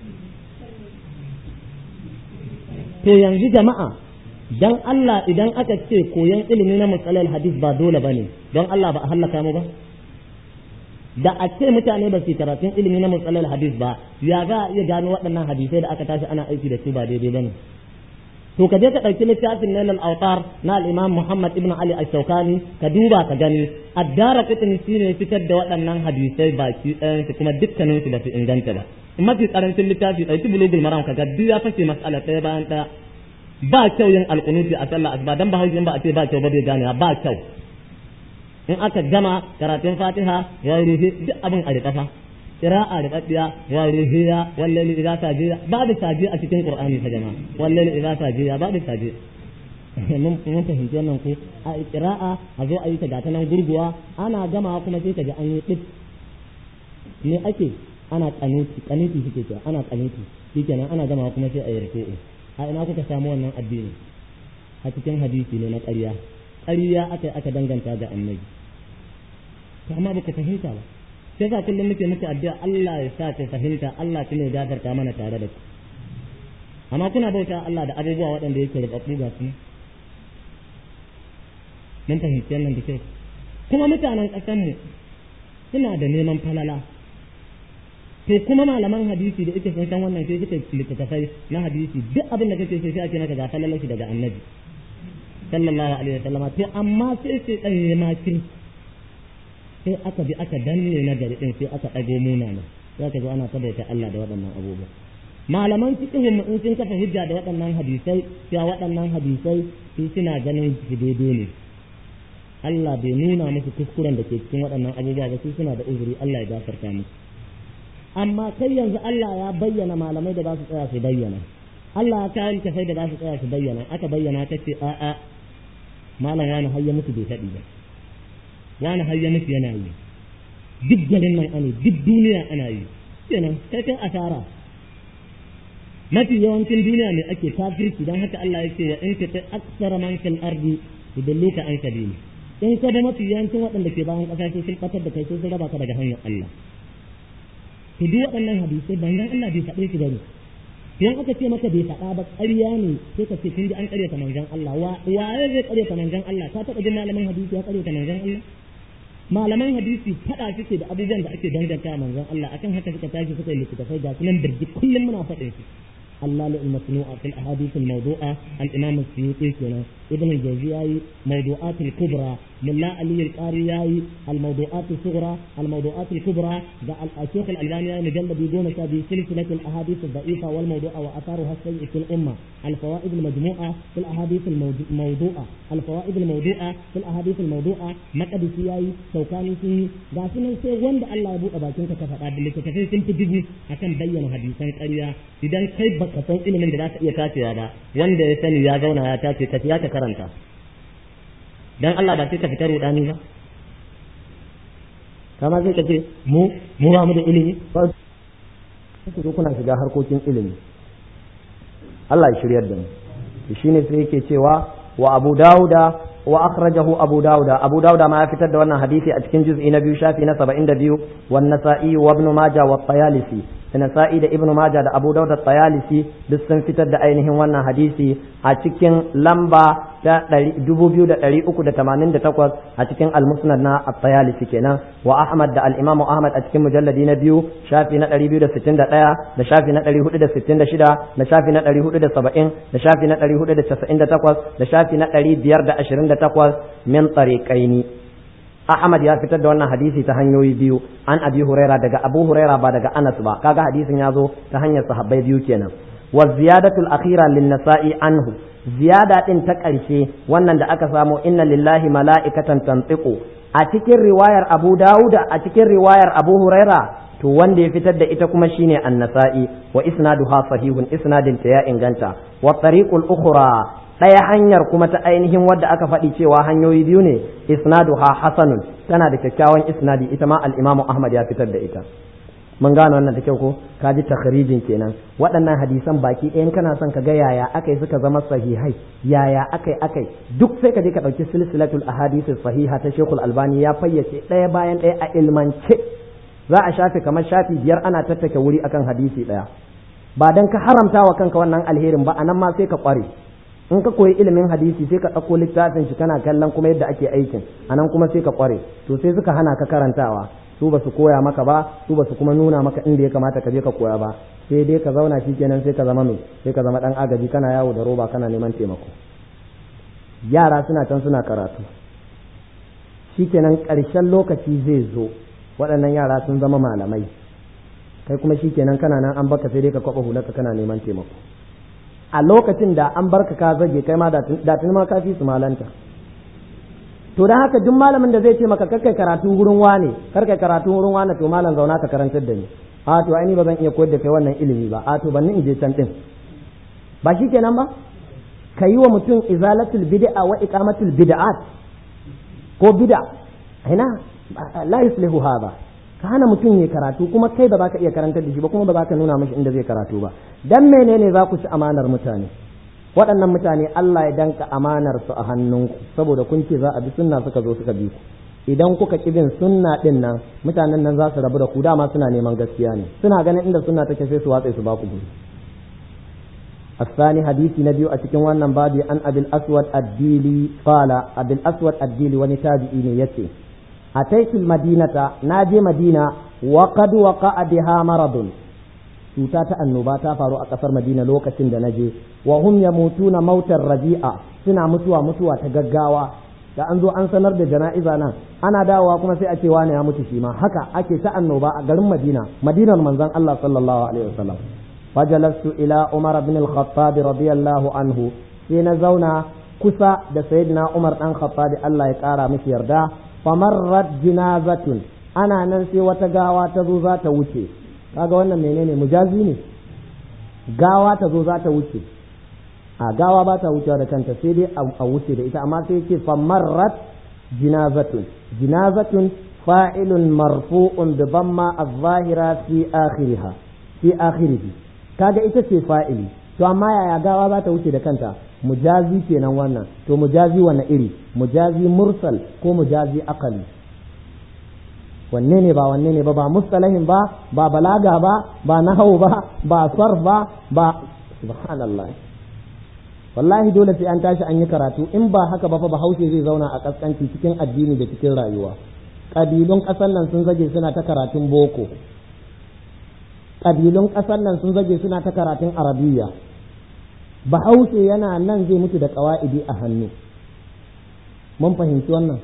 to yanzu jama'a dan Allah idan aka ce koyon ilimi na matsalar hadis ba dole bane don Allah ba a hallaka mu ba da a ce mutane ba su karatun ilimi na matsalar hadis ba ya za a iya gano waɗannan hadisai da aka tashi ana aiki da su ba daidai bane to ka je ka ɗauki littafin nailal autar na al'imam muhammad ibn ali al-shaukani ka duba ka gani addara kutuni shi ne fitar da waɗannan hadisai baki ɗayansu kuma dukkanin su ba su inganta ba mafi karancin littafi ɗauki bulugul maram ka ga duk ya fashe mas'ala ɗaya bayan ɗaya ba kyau yin alƙunuti a sallah asuba dan ba hauki in ba a ce ba kyau ba bai gane ba kyau in aka gama karatun fatiha ya rufe duk abin a riƙa fa qira'a da daddiya wa ruhiya wallahi idza sajiya babu sajiya a cikin qur'ani fa jama'a wallahi idza sajiya babu sajiya mun mun fahimci wannan ko a qira'a a zo a yi ta gata nan gurguwa ana gama kuma sai ka ji an yi dip me ake ana kanuti kanuti suke cewa ana kanuti shikenan ana gama kuma sai a yi ruku'u a ina kuka samu wannan addini a cikin hadisi ne na ƙarya ƙarya aka aka danganta ga annabi to amma baka fahimta ba sai sa kullum muke muku addu'a Allah ya sa ka fahimta Allah kuma ya gafarta mana tare da ku amma kuna bauta Allah da abubuwa waɗanda yake rubabbu ga su mun fahimci wannan da kyau kuma mutanen ƙasar mu suna da neman falala to kuma malaman hadisi da ita sun san wannan sai suka littattafai na hadisi duk abin da kake so sai ake maka ga falalar shi daga annabi sallallahu alaihi wasallam to amma sai sai dan ya makirci sai aka bi aka danne na gari din sai aka ɗago munana za ka zo ana saboda Allah da waɗannan abubuwa malaman fiqhin in sun kafa hujja da waɗannan hadisai cewa waɗannan hadisai su suna ganin su daidai ne Allah bai nuna musu kuskuren da ke cikin waɗannan abubuwa ba su suna da uzuri Allah ya gafarta musu amma kai yanzu Allah ya bayyana malamai da ba su tsaya su bayyana Allah ya kawo tafai da ba su tsaya su bayyana aka bayyana ta ce a'a malam wani har ya mutu bai faɗi ba wani har ya mutu yana yi duk garin nan ana duk duniya ana yi kenan kai kai asara mafi yawancin duniya ne ake kafirci don haka Allah ya ce wa in ka aksara man fil ardi yudalluka an sabili in ka da mafi yawancin waɗanda ke bayan ƙasa sai sun ɓatar da kai sai sun raba ka daga hanyar Allah to duk waɗannan hadisai ban Allah bai faɗe su bane in aka ce maka bai faɗa ba ƙarya ne sai ka ce kun ji an ƙaryata manzon Allah wa waye zai ƙaryata manzon Allah ka taɓa jin malamin hadisi ya ƙaryata manzon Allah malaman hadisi faɗa suke da abubuwan da ake danganta manzon Allah akan haka suka tashi suka yi littattafai ga sunan birgi kullum muna faɗin su اللالئ المصنوع في الأحاديث الموضوعة الإمام السيوطي كنا ابن الجوزياي موضوعات الكبرى ملا علي القارياي الموضوعات الصغرى الموضوعات الكبرى الشيخ الألباني مجلد يقول في سلسلة الأحاديث الضعيفة والموضوعة وأثارها السيء في الأمة الفوائد المجموعة في الأحاديث الموضوعة الفوائد الموضوعة في الأحاديث الموضوعة مقدسياي شوكاني فيه غاسنا سي وند الله يبوء باكين كفا اللي كتفي سنت جبو أكن بيّن حديثا قريا إذا كيف ka san ilimin da za ka iya tacewa ba wanda ya sani ya zauna ya tace ka ya ka karanta dan Allah ba sai ka fita rudani ba kama sai ka ce mu mu ba mu da ilimi ba ku zo kuna shiga harkokin ilimi Allah ya shiryar da mu shine sai yake cewa wa Abu Dawuda wa akhrajahu Abu Dawuda Abu Dawuda ma ya fitar da wannan hadisi a cikin juz'i na biyu shafi na 72 wan Nasa'i wa Ibn Majah wa Tayalisi da Nasa'i da Ibn Majah da Abu Dawud da Tayalisi duk sun fitar da ainihin wannan hadisi a cikin lamba ta 2388 a cikin Al-Musnad na At-Tayalisi kenan wa Ahmad da Al-Imam Ahmad a cikin mujalladi na biyu shafi na 261 da shafi na 466 da shafi na 470 da shafi na 498 da shafi na 528 min tariqaini Ahmad ya fitar da wannan hadisi ta hanyoyi biyu an Abi Huraira daga Abu Huraira ba daga Anas ba kaga hadisin ya zo ta hanyar sahabbai biyu kenan wa ziyadatul akhira lin nasa'i anhu ziyada din ta ƙarshe wannan da aka samu inna lillahi mala'ikatan tantiqu a cikin riwayar Abu Dawuda a cikin riwayar Abu Huraira to wanda ya fitar da ita kuma shine an-nasa'i wa isnaduha sahihun isnadin ta ya inganta wa tariqul ukhra ɗaya hanyar kuma ta ainihin wadda aka faɗi cewa hanyoyi biyu ne isnaduha hasanun tana da kyakkyawan isnadi ita ma al-imamu ahmad ya fitar da ita mun gane wannan da kyau ko ka ji takharijin kenan waɗannan hadisan baki ɗayan kana son ka ga yaya akai suka zama sahihai yaya akai akai duk sai ka je ka ɗauki silsilatul ahadith sahiha ta shekul albani ya fayyace ɗaya bayan ɗaya a ilmance za a shafe kamar shafi biyar ana tattake wuri akan hadisi ɗaya ba dan ka haramta wa kanka wannan alherin ba anan ma sai ka ƙware in ka koyi ilimin hadisi sai ka ɗauko littafin shi kana kallon kuma yadda ake aikin anan kuma sai ka ƙware to sai suka hana ka karantawa su ba su koya maka ba su ba su kuma nuna maka inda ya kamata ka je ka koya ba sai dai ka zauna shi kenan sai ka zama mai sai ka zama ɗan agaji kana yawo da roba kana neman taimako yara suna can suna karatu shi kenan ƙarshen lokaci zai zo waɗannan yara sun zama malamai kai kuma shi kenan kana nan an baka sai dai ka kwaɓa hularka kana neman taimako a lokacin da an barka ka zage kai ma da tuni ma ka fi su malanta to dan haka duk malamin da zai ce maka kai karatu wurin wane kar kai karatu wurin wane to malam zauna ka karantar da ni a to ai ni ba zan iya koyar da kai wannan ilimi ba a to ban in je can din ba shi kenan ba ka yi wa mutum izalatul bid'a wa iqamatul bid'at ko bid'a ina la yuslihu hada ka hana mutum ya karatu kuma kai ba za ka iya karantar da shi ba kuma ba za ka nuna mashi inda zai karatu ba dan menene za ku ci amanar mutane waɗannan mutane Allah ya danka amanar su a hannunku saboda kun ce za a bi sunna suka zo suka bi ku idan kuka ki bin sunna din nan mutanen nan za su rabu da ku dama suna neman gaskiya ne suna ganin inda sunna take sai su watsa su ba ku guri الثاني حديث نبي أتكن وانا بابي عن أبي الأسود الديلي قال أبي الأسود الديلي ونتابعين يتي أتيت المدينة ناجي مدينة وقد وقع بها مرض cuta ta annoba ta faru a kasar Madina lokacin da naje wa hum yamutuna mautar rabi'a suna mutuwa mutuwa ta gaggawa da an zo an sanar da jana'iza nan ana dawowa kuma sai a ce wani ya mutu shi ma haka ake ta annoba a garin Madina Madinar manzon Allah sallallahu alaihi wasallam fajalastu ila Umar bin al-Khattab radiyallahu anhu sai na zauna kusa da sayyidina Umar dan Khattab Allah ya kara mishi yarda famarrat jinazatun ana nan sai wata gawa ta zo za ta wuce kaga wannan menene mujazi ne gawa ta zo za ta wuce a gawa ba ta wucewa da kanta sai dai a wuce da ita amma sai ce famarrat jinazatun jinazatun fa'ilun marfu'un bi dhamma az-zahira fi akhiriha fi akhirihi kaga ita ce fa'ili to amma yaya gawa za ta wuce da kanta mujazi kenan wannan to mujazi wanne iri mujazi mursal ko mujazi aqali wanne ne ba wanne ne ba ba mustalahin ba ba balaga ba ba nahau ba ba sarf ba ba subhanallah wallahi dole sai an tashi an yi karatu in ba haka ba fa bahaushe zai zauna a kaskanci cikin addini da cikin rayuwa ƙabilun ƙasar nan sun zage suna ta karatun boko ƙabilun ƙasar nan sun zage suna ta karatun arabiya bahaushe yana nan zai mutu da ƙawa'idi a hannu mun fahimci wannan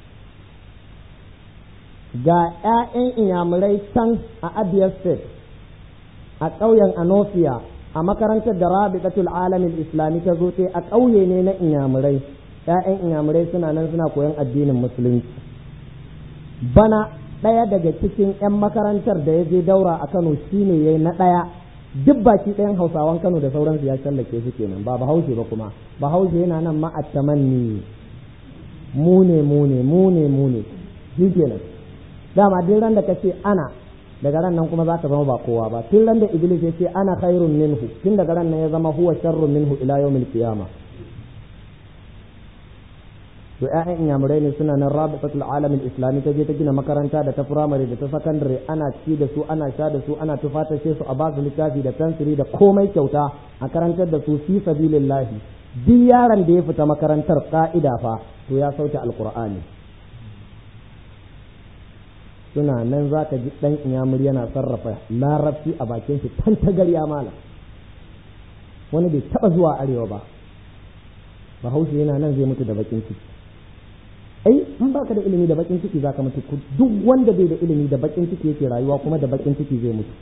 ga 'ya'yan inyamurai can a abia state a ƙauyen anofia a makarantar da rabiqatul alamin islami ta zo a ƙauye ne na inyamurai 'ya'yan inyamurai suna nan suna koyon addinin musulunci bana ɗaya daga cikin 'yan makarantar da ya je daura a kano shine yayi na ɗaya duk baki ɗayan hausawan kano da sauransu ya shallake su kenan ba bahaushe ba kuma bahaushe yana nan ma'attamanni mu ne mu ne mu ne mu ne shi kenan dama duk ran da kace ana daga ran nan kuma zaka zama ba kowa ba tun ran da iblis ya ce ana khairun minhu tun daga ran nan ya zama huwa sharrun minhu ila yawmil qiyama to ƴaƴan inyamurai ne suna nan rabitatul alamin islami ta je ta gina makaranta da ta firamare da ta sakandare ana ci da su ana sha da su ana tufatashe su a basu littafi da fensiri da komai kyauta a karantar da su fi sabilillahi duk yaron da ya fita makarantar ka'ida fa to ya sauke alqur'ani suna nan za ka ji ɗan inyamuri yana sarrafa larabci a bakin shi tan tagarya mala wani bai taɓa zuwa arewa ba bahaushe yana nan zai mutu da bakin ciki ai in baka da ilimi da bakin ciki zaka mutu duk wanda bai da ilimi da bakin ciki yake rayuwa kuma da bakin ciki zai mutu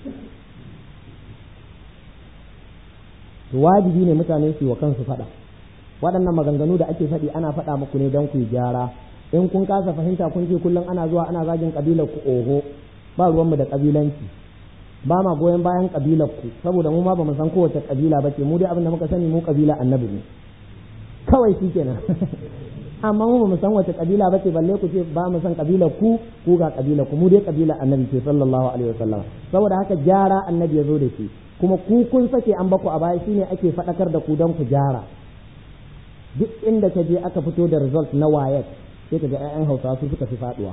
wajibi ne mutane su yi wa kansu faɗa waɗannan maganganu da ake faɗi ana faɗa muku ne don ku yi gyara in kun kasa fahimta kun ce kullum ana zuwa ana zagin kabilar ku oho ba ruwanmu da kabilanci ba ma goyon bayan kabilar ku saboda mu ma ba mu san kowace kabila ba ce mu dai abin da muka sani mu kabila annabi ne kawai shi kenan amma mu ba mu san wace kabila ba ce balle ku ce ba mu san kabilar ku ku ga kabilar ku mu dai kabila annabi ce sallallahu alaihi wasallam saboda haka gyara annabi ya zo da shi kuma ku kun sake an baku a baya shine ake faɗakar da ku don ku gyara duk inda ka je aka fito da result na wayek sai ka ga 'ya'yan hausawa su suka fi faduwa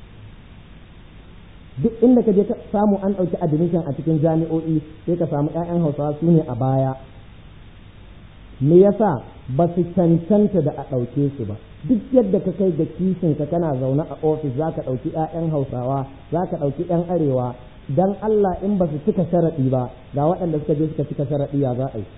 duk inda ka je ka samu an ɗauki admission a cikin jami'o'i sai ka samu 'ya'yan hausawa su ne a baya me yasa ba su cancanta da a ɗauke su ba duk yadda ka kai da kishin ka kana zaune a ofis za ka ɗauki 'ya'yan hausawa za ka ɗauki 'yan arewa dan Allah in ba su cika sharaɗi ba ga waɗanda suka je suka cika sharaɗi ya za a yi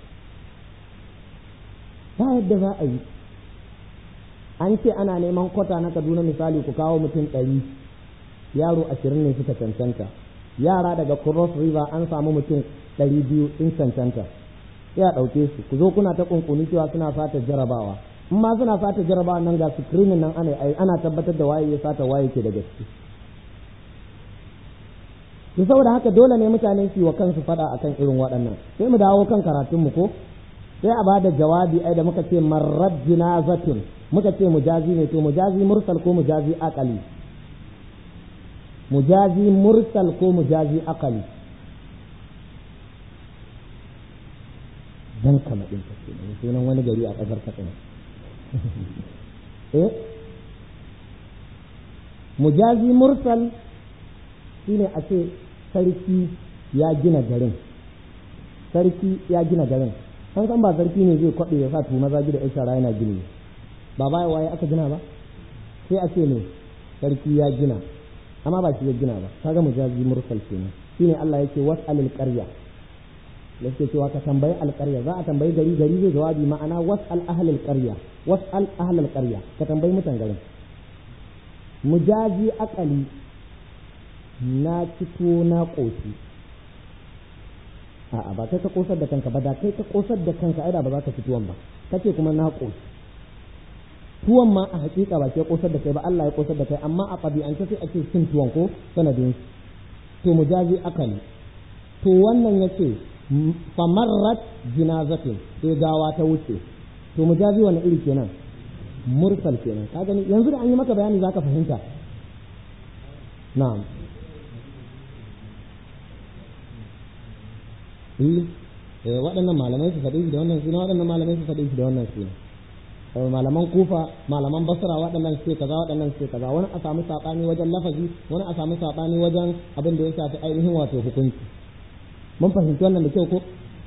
ba yadda za a yi an ce ana neman kwata na kaduna misali ku kawo mutum ɗari yaro ashirin ne suka cancanta yara daga cross river an samu mutum ɗari biyu in cancanta sai a ɗauke su ku zo kuna ta kunkuni cewa suna fata jarabawa in ma suna fata jarabawa nan ga screening nan ana ana tabbatar da waye ya sata waye ke da gaske to saboda haka dole ne mutane su yi wa kansu fada akan irin waɗannan sai mu dawo kan karatunmu ko sai a bada jawabi ai da muka ce marrad jinazatun muka ce mujazi ne to mujazi mursal ko mujazi aqali mujazi mursal ko mujazi aqali dan kama din ta ce sunan wani gari a kasar Katsina eh mujazi mursal shine a ce sarki ya gina garin sarki ya gina garin san san ba sarki ne zai kwaɓe ya sa tu maza gida ya shara yana gini ba baya waye aka gina ba sai a ce ne sarki ya gina amma ba shi ya gina ba kaga mujazi mursal kenan shine Allah yake was'alil qarya yake cewa ka tambayi alƙarya za a tambayi gari gari zai jawabi ma'ana was'al ahlul qarya was'al ahlul qarya ka tambayi mutan garin mujazi akali na fito na ƙoshi a'a ba kai ka kosar da kanka ba da kai ka kosar da kanka ai da ba za ka ci tuwon ba kace kuma na ƙoshi tuwon ma a hakika ba ke kosar da kai ba Allah ya kosar da kai amma a ɗabi'ance sai ake cin tuwon ko sanadin to mujazi akali to wannan yace famarrat jinazatin sai gawa ta wuce to mujazi wani iri kenan mursal kenan ka gani yanzu da an yi maka bayani zaka fahimta na'am eh waɗannan malamai su faɗi da wannan suna waɗannan malamai su faɗi da wannan suna malaman kufa malaman basra waɗannan suke kaza waɗannan suke kaza wani a samu saɓani wajen lafazi wani a samu saɓani wajen abin da ya shafi ainihin wato hukunci mun fahimci wannan da kyau ko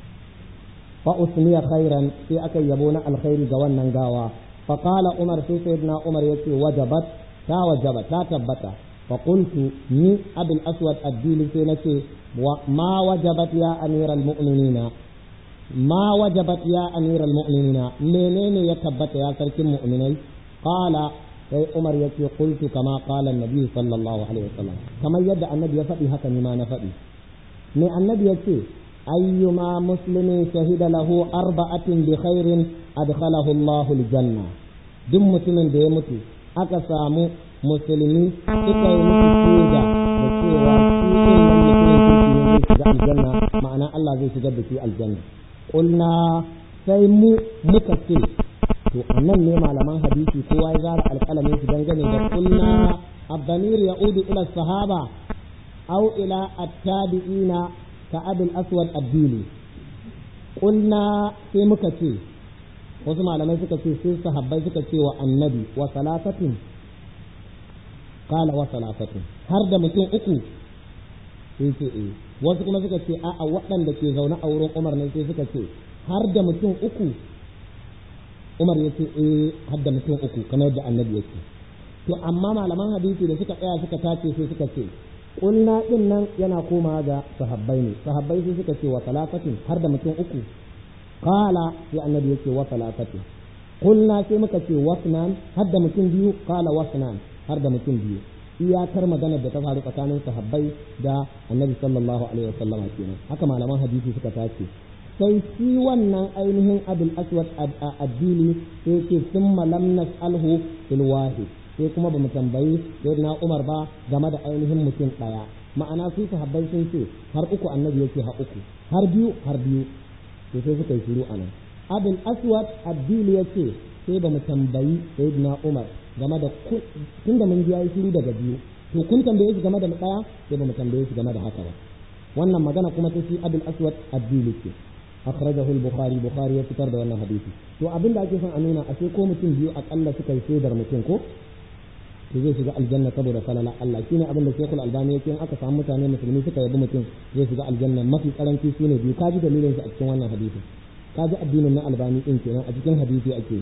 fa usmiya khairan sai aka yabo na alkhairi ga wannan gawa fa qala umar sai sayyidina umar yace wajabat ta wajaba ta tabbata fa qultu ni abul aswad ad-dili sai nace ma wajabat ya amiral mu'minina ma wajabat ya amiral mu'minina menene ya tabbata ya sarkin mu'minai qala sai umar yace qultu kama qala an-nabi sallallahu alaihi wasallam kamar yadda annabi ya faɗi haka ni ma na faɗi me annabi yace ayyuma muslimin shahida lahu arba'atin bi khairin adkhalahu Allahu al-janna duk mutumin da ya mutu aka samu musulmi suka yi musu shaida da cewa shi din nan mutumin kirki ne zai shiga aljanna ma'ana Allah zai shigar da shi aljanna qulna sai mu muka ce to annan ne malaman hadisi kowa ya zara alƙalamin su dangane da qulna الضمير يعود إلى الصحابة أو إلى التابعين كأبي الأسود الديلي قلنا في مكتي wasu malamai suka ce sai sahabbai suka ce wa annabi wa salafatin qala wa salafatin har da mutum uku sai ce eh wasu kuma suka ce a'a waɗanda ke zaune a wurin Umar ne sai suka ce har da mutum uku Umar ya ce eh har da mutum uku kamar yadda annabi ya ce to amma malaman hadisi da suka tsaya suka tace sai suka ce kulna din nan yana koma ga sahabbai ne sahabbai sai suka ce wa salafatin har da mutum uku qala sai annabi yake wa salafatin kulna sai muka ce wasnan har da mutum biyu qala wasnan har da mutum biyu iyakar maganar da ta faru tsakanin sahabbai da annabi sallallahu alaihi wasallam kenan haka malaman hadisi suka tace sai shi wannan ainihin abul aswad addini sai ce summa lam nas'alhu fil wahid sai kuma ba mu tambayi na Umar ba game da ainihin mutum ɗaya ma'ana su sahabbai sun ce har uku annabi yake har uku har biyu har biyu to sai suka yi shiru anan abul aswad addini yace sai ba mu tambayi sayyidina Umar game da tun da mun ji yayi shiru daga biyu to kun tambaye shi game da ɗaya sai ba mu tambaye shi game da haka ba wannan magana kuma ta shi abul aswad addini ce akhrajahu al-bukhari bukhari ya fitar da wannan hadisi to abin da ake son a nuna a sai ko mutum biyu akalla suka yi shaidar mutum ko to zai shiga aljanna saboda falala Allah shine abin da Sheikhul Albani yake in aka samu mutane musulmi suka yabi mutum zai shiga aljanna mafi karanci shine biyu kaji dalilin shi a cikin wannan hadisi kaji addinin na Albani din kenan a cikin hadisi ake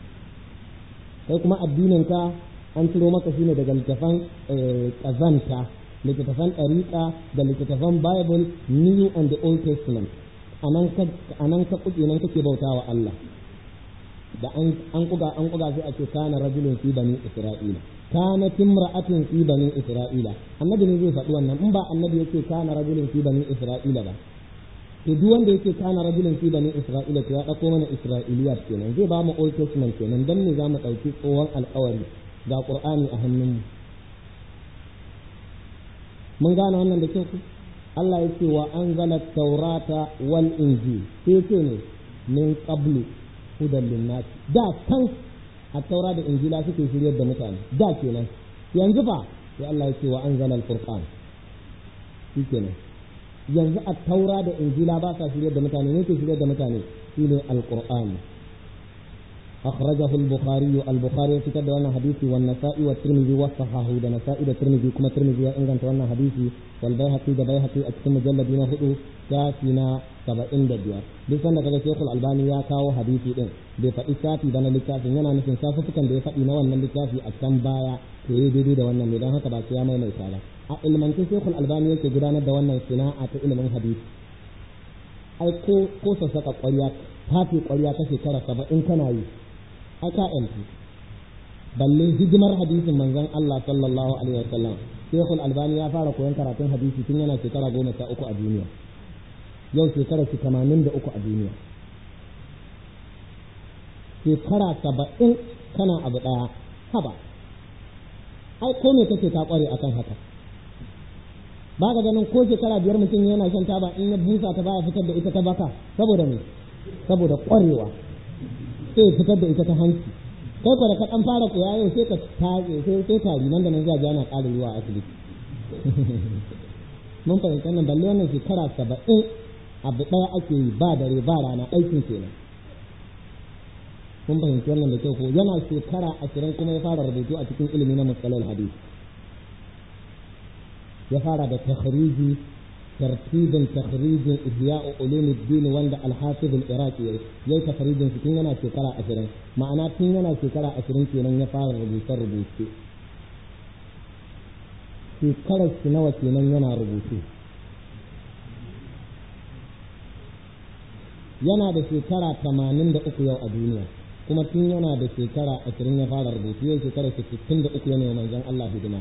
kai kuma addinin ka an ciro maka shine daga littafan kazanta littattafan ɗariƙa da littattafan Bible New and the Old Testament anan ka kuɗi nan kake bautawa Allah da an kuga an kuga sai a ce kana rajulun fi bani Isra'ila kanat imra'atun fi bani isra'ila annabi ne zai faɗi wannan in ba annabi yake kana rajulun fi bani isra'ila ba to duk wanda yake kana rajulun fi bani isra'ila to ya dauko mana isra'iliyat kenan zai ba mu old testament kenan dan ne zamu dauki tsohon alƙawari ga qur'ani a hannun mu mun gane wannan da kyau Allah yake wa anzala taurata wal injil sai ce ne min qablu hudan linnas da kan a taura da injila suke shiryar da mutane da kenan yanzu fa sai Allah ya ce wa anzala al-furqan kenan yanzu a taura da injila ba sa shiryar da mutane ne ke shiryar da mutane shine al-qur'an أخرجه البخاري البخاري في كتاب وانا حديثي والنسائي والترمذي وصححه ده نسائي ده ترمذي كما ترمذي إن كانت وانا حديثي والبيهقي ده بيهقي أكتم مجلد هدو كافينا saba'in da biyar duk sanda kaga shekul albani ya kawo hadisi din bai faɗi safi ba na littafin yana nufin safufukan da ya faɗi na wannan littafi a can baya to yi daidai da wannan ne don haka ba ya maimaita ba a ilmance shekul albani yake gudanar da wannan sana'a ta ilimin hadisi ai ko ko sassaka ƙwarya tafi ƙwarya ta shekara saba'in kana yi ai ka yanzu balle hidimar hadisin manzon Allah sallallahu alaihi wasallam shekul albani ya fara koyon karatun hadisi tun yana shekara goma sha uku a duniya yau shekara shi tamanin da uku a duniya shekara saba'in kana abu ɗaya haba ai ko me kake ka ƙware akan haka ba ka ganin ko shekara biyar mutum yana shan taba in ya busa ta baya fitar da ita ta baka saboda me saboda ƙwarewa sai fitar da ita ta hanci kai ko da ka ɗan fara koya yau sai ka tage sai sai tari nan da nan zai ana ƙara ruwa a asibiti mun fahimta nan balle wannan shekara saba'in abu ɗaya ake yi ba dare ba rana aikin kenan kun fahimci wannan da kyau ko yana shekara ashirin kuma ya fara rubutu a cikin ilimi na musalal hadis ya fara da takhriji tartibin takhrijin ihya'u ulumuddin wanda al-hafiz al-iraqi yayi takhrijin tun yana shekara ashirin ma'ana tun yana shekara ashirin kenan ya fara rubuce rubuce shekarar shi nawa kenan yana rubutu yana da shekara tamanin da uku yau a duniya kuma tun yana da shekara ashirin ya fara rubutu yau shekara sittin da uku yana manzon Allah hidima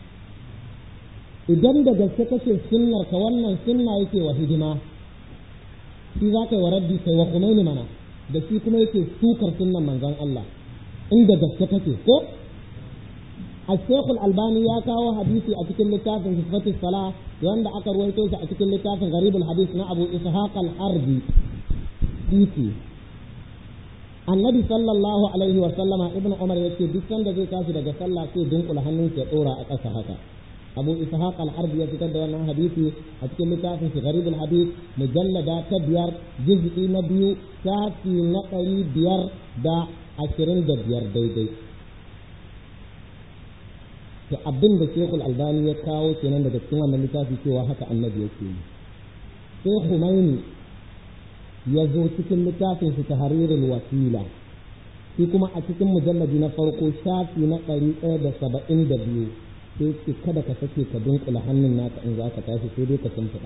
idan da gaske kake sunnar ka wannan sunna yake wa hidima shi za ka yi wa raddi kai wa kumaini mana da shi kuma yake sukar sunnan manzon Allah inda gaske kake ko الشيخ الألباني يا كاو حديثي أتكلم لتاف في صفة الصلاة وعند أكر ويتوش أتكلم لتاف غريب الحديث نا أبو إسحاق الحربي titi annabi sallallahu alaihi wa sallama ibnu umar yace duk sanda zai tashi daga sallah sai dunkula hannun ya dora a ƙasa haka abu ishaq al-harbi ya fitar da wannan hadisi a cikin littafin shi gharib al-hadith mujallada ta biyar juz'i na biyu shafi na ɗari biyar da ashirin da biyar daidai to abin da shekul albani ya kawo kenan daga cikin wannan littafi cewa haka annabi yake yi sai humaini ya zo cikin littafin shi ta haririn wasila shi kuma a cikin mujallabi na farko shafi na ɗari ɗaya da saba'in da biyu sai ce kada ka sake ka dunkula hannun naka in za ka tashi sai dai ka shimfiɗa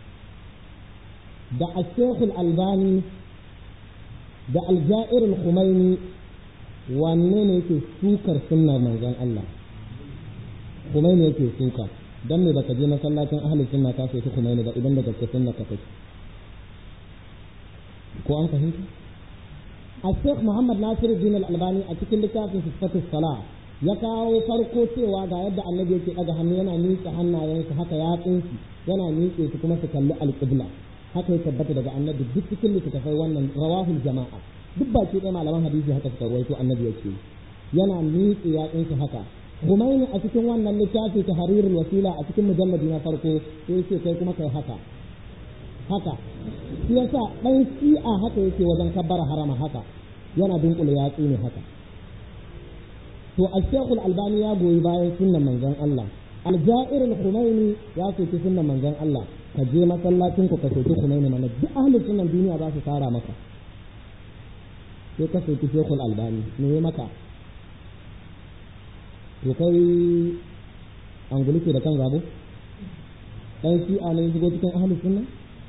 da ashekul albani da aljairul khumaini wanne ne yake sukar sunnar manzon Allah khumaini yake suka dan me baka je masallacin ahlus sunna ka sai khumaini ba idan da gaske sunna ka take ko an fahimta الشيخ محمد ناصر الدين الألباني أتكلم لكافي في صفة الصلاة ya kawo farko cewa ga yadda annabi yake ɗaga hannu yana miƙe hannayensa haka ya tsinci yana miƙe su kuma su kalli alƙibla haka ya tabbata daga annabi duk cikin littattafai wannan rawahul jama'a duk baki ɗaya malaman hadisi haka suka rawaito annabi yake yana miƙe ya tsinci haka Humaini a cikin wannan littafi ta harirul wasila a cikin mujalladi na farko sai yake kai kuma kai haka haka shi yasa dan shi'a haka yake wajen kabbara harama haka yana dunkule yatsu ne haka to al-shaykhul albani ya goyi bayan sunnan manzon Allah al-ja'ir al-khumaini ya soki sunnan manzon Allah ka je masallacin ku ka soki khumaini mana duk ahlus sunnan duniya za su fara maka sai ka soki shaykhul albani me maka to kai angulike da kan zabo dan shi'a ne shigo cikin ahlus sunna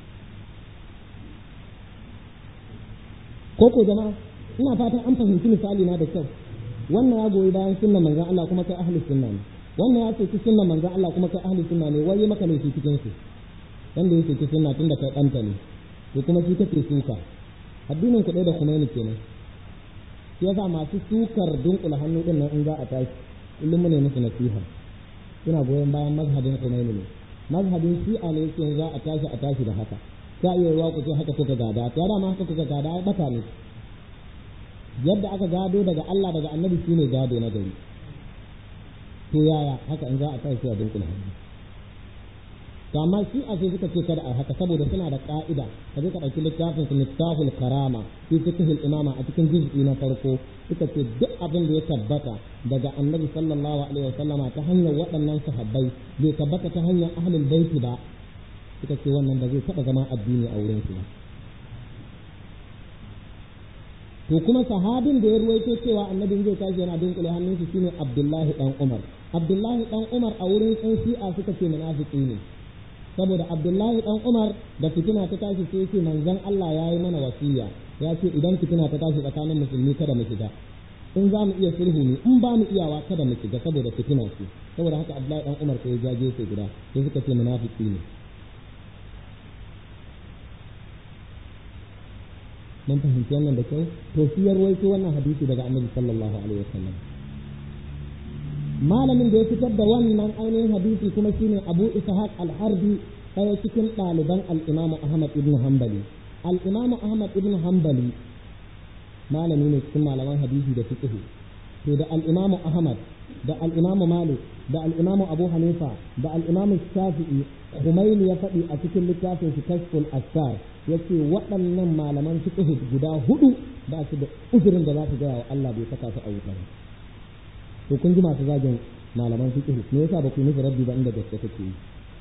ko ko jama'a ina fatan an fahimci misali na da kyau wannan ya goyi bayan sunnan manzon Allah kuma kai ahli sunna ne wannan ya ce sunnan manzon Allah kuma kai ahli sunna ne wai maka laifi cikin su wanda ya ce sunna tunda kai danta ne to kuma shi kake suka addinin ku da Khomeini kenan shi yasa masu sukar dunkula hannu din nan in za a tashi kullum mu ne musu nasiha suna goyon bayan mazhabin Khomeini ne mazhabin shi'a ne yake za a tashi a tashi da haka ta iya yiwa ku ce haka kuka gada ta dama haka kuka gada ya bata ne yadda aka gado daga Allah daga annabi shine gado na gari to yaya haka in za a kai a dinkula hannu to amma shi a sai suka ce kada a haka saboda suna da ka'ida ka je ka ɗauki littafin su miftahul karama fi fiqhil imama a cikin juz'i na farko suka ce duk abin da ya tabbata daga annabi sallallahu alaihi wasallama ta hanyar waɗannan sahabbai bai tabbata ta hanyar ahlul baiti ba suka ce wannan ba zai taɓa zama addini a wurin su ba to kuma sahabin da ya ruwaito cewa annabi zai tashi yana dunkule hannunsa shine Abdullahi dan Umar Abdullahi dan Umar a wurin ɗan Shi'a suka ce munafiki ne saboda Abdullahi dan Umar da fitina ta tashi sai yake manzon Allah ya yi mana wasiya ya ce idan fitina ta tashi tsakanin musulmi kada mu shiga in za mu iya sulhu ne in ba mu iyawa kada mu shiga saboda fitina ce saboda haka Abdullahi dan Umar sai ya jaje sai guda sai suka ce munafiki ne mun fahimci wannan da kyau to shi ya ruwaito wannan hadisi daga annabi sallallahu alaihi wasallam malamin da ya fitar da wannan ainihin hadisi kuma shine Abu Ishaq al-Harbi ɗaya cikin ɗaliban al-Imam Ahmad ibn Hanbali al-Imam Ahmad ibn Hanbali malami ne cikin malaman hadisi da fiqh to da al-Imam Ahmad da al-Imam Malik da al-Imam Abu Hanifa da al-Imam Shafi'i Khumaini ya faɗi a cikin littafin shi Kashful Asar yace waɗannan malaman fiqh guda hudu ba su da uzurin da za su gaya wa Allah bai saka su a wuta ba to kun ji masu zagin malaman fiqh me yasa ba ku nufi rabbi ba inda gaske take yi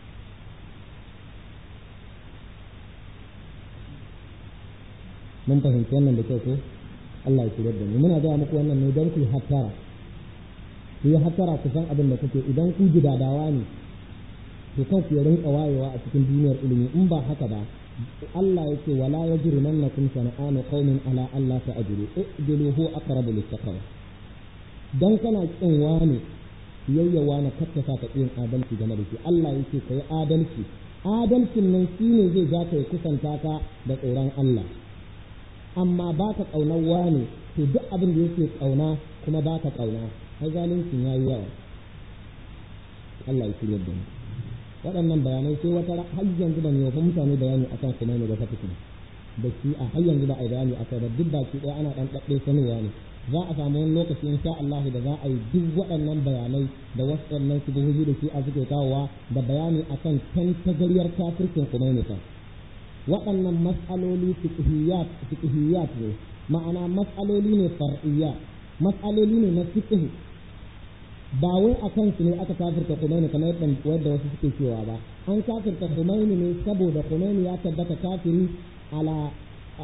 mun fahimci wannan da kyau ko Allah ya shirya da mu muna gaya muku wannan ne don ku yi hattara ku yi hattara ku san abin da kuke idan ku gidadawa ne to kan ku rinka wayewa a cikin duniyar ilimi in ba haka ba Allah yake wala yajrimannakum sana'anu qaumin ala Allah ta'dilu i'dilu hu aqrabu littaqwa dan kana kin wani yayyawa na kattasa ka yin adalci game da shi Allah yake kai adalci adalcin nan shine zai ja ka kusanta ka da tsoron Allah amma ba ka ƙaunar wane to duk abin da yake ƙauna kuma ba ka ƙauna har zalincin ya yi yawa Allah ya shirya da mu waɗannan bayanai sai wata har yanzu ban yi wa mutane bayani akan kuma ne ba ta fitin da shi a har yanzu ba a yi bayani akai ba duk baki ɗaya ana ɗan ɗaɗɗe sanowa ne za a samu wani lokaci in sha Allah da za a yi duk waɗannan bayanai da wasu waɗannan shubuhuhi da shi a suke kawowa da bayani akan tantagariyar kafircin kuma ne waɗannan mas'aloli fiqhiyat ne ma'ana mas'aloli ne far'iyya mas'aloli ne na fiqh ba wai a kansu ne aka kafirta Khomeini kamar yadda wasu suke cewa ba an kafirta Khomeini ne saboda Khomeini ya tabbata kafiri ala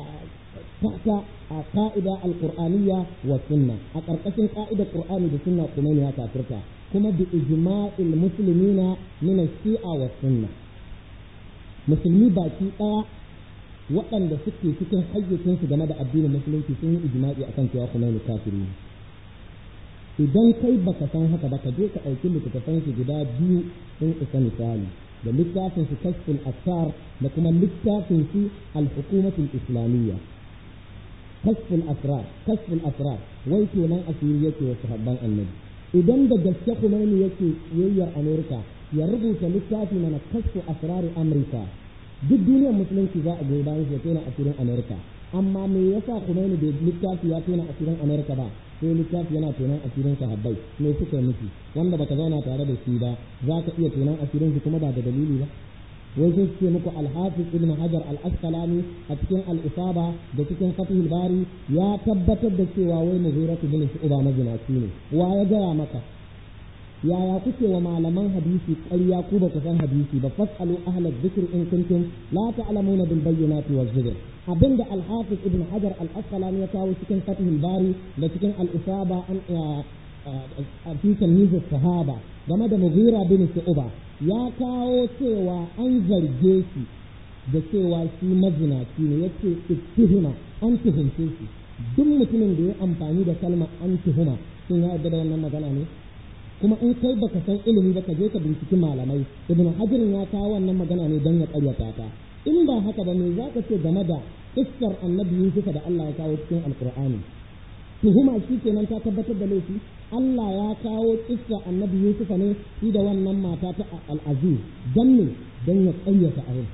tahta a ka'ida alqur'aniyya wa sunna a ƙarƙashin ƙa'idar qur'ani da sunna Khomeini ya kafirta kuma bi ijma'il muslimina min shia wa sunna musulmi baki ɗaya waɗanda suke cikin hayyacinsu game da addinin musulunci sun yi ijma'i akan cewa Khomeini kafiri ne idan kai baka san haka ba ka je ka ɗauki littattafan su guda biyu sun isa misali da littafin su kashful asar da kuma littafin su al-hukumatul islamiyya kashful asrar kashful asrar wai kenan asiri yake wa sahabban annabi idan da gaske Khomeini yake yayyar Amerika ya rubuta littafi mana kashfu asrari Amurka duk duniyar musulunci za a goyi bayan shi ya tona asirin Amerika amma me yasa Khomeini bai littafi ya tona asirin Amerika ba sai littafi yana tonon asirin sahabbai me suka nufi wanda baka zauna tare da shi ba za ka iya tonon asirin shi kuma ba da dalili ba wai sai ce muku al-hafiz ibn hajar al-asqalani a cikin al-isaba da cikin fatihul bari ya tabbatar da cewa wai mughiratu bin shu'ba mazinaci ne wa ya gaya maka yaya kuke wa malaman hadisi ƙarya ku ba ku san hadisi ba fasalu ahla dhikr in kuntum la ta'lamuna bil bayyinati waz zubur abinda al-hafiz ibn hajar al-asqalani ya kawo cikin fatihul bari da cikin al-isaba an fi tamyiz sahaba game da mughira bin shu'ba ya kawo cewa an zarge shi da cewa shi mazinaci ne yace ittihima an tuhumce shi duk mutumin da ya amfani da kalmar an tuhuma sun ya yarda da wannan magana ne kuma in kai baka san ilimi ba ka je ka binciki malamai ibn hajar ya kawo wannan magana ne don ya karyata ta in ba haka ba me zaka ce game da iskar annabi Yusuf da Allah ya kawo cikin alqur'ani tuhuma shi kenan ta tabbatar da laifi Allah ya kawo iskar annabi Yusuf ne shi da wannan mata ta al-aziz dan ne dan ya karyata abin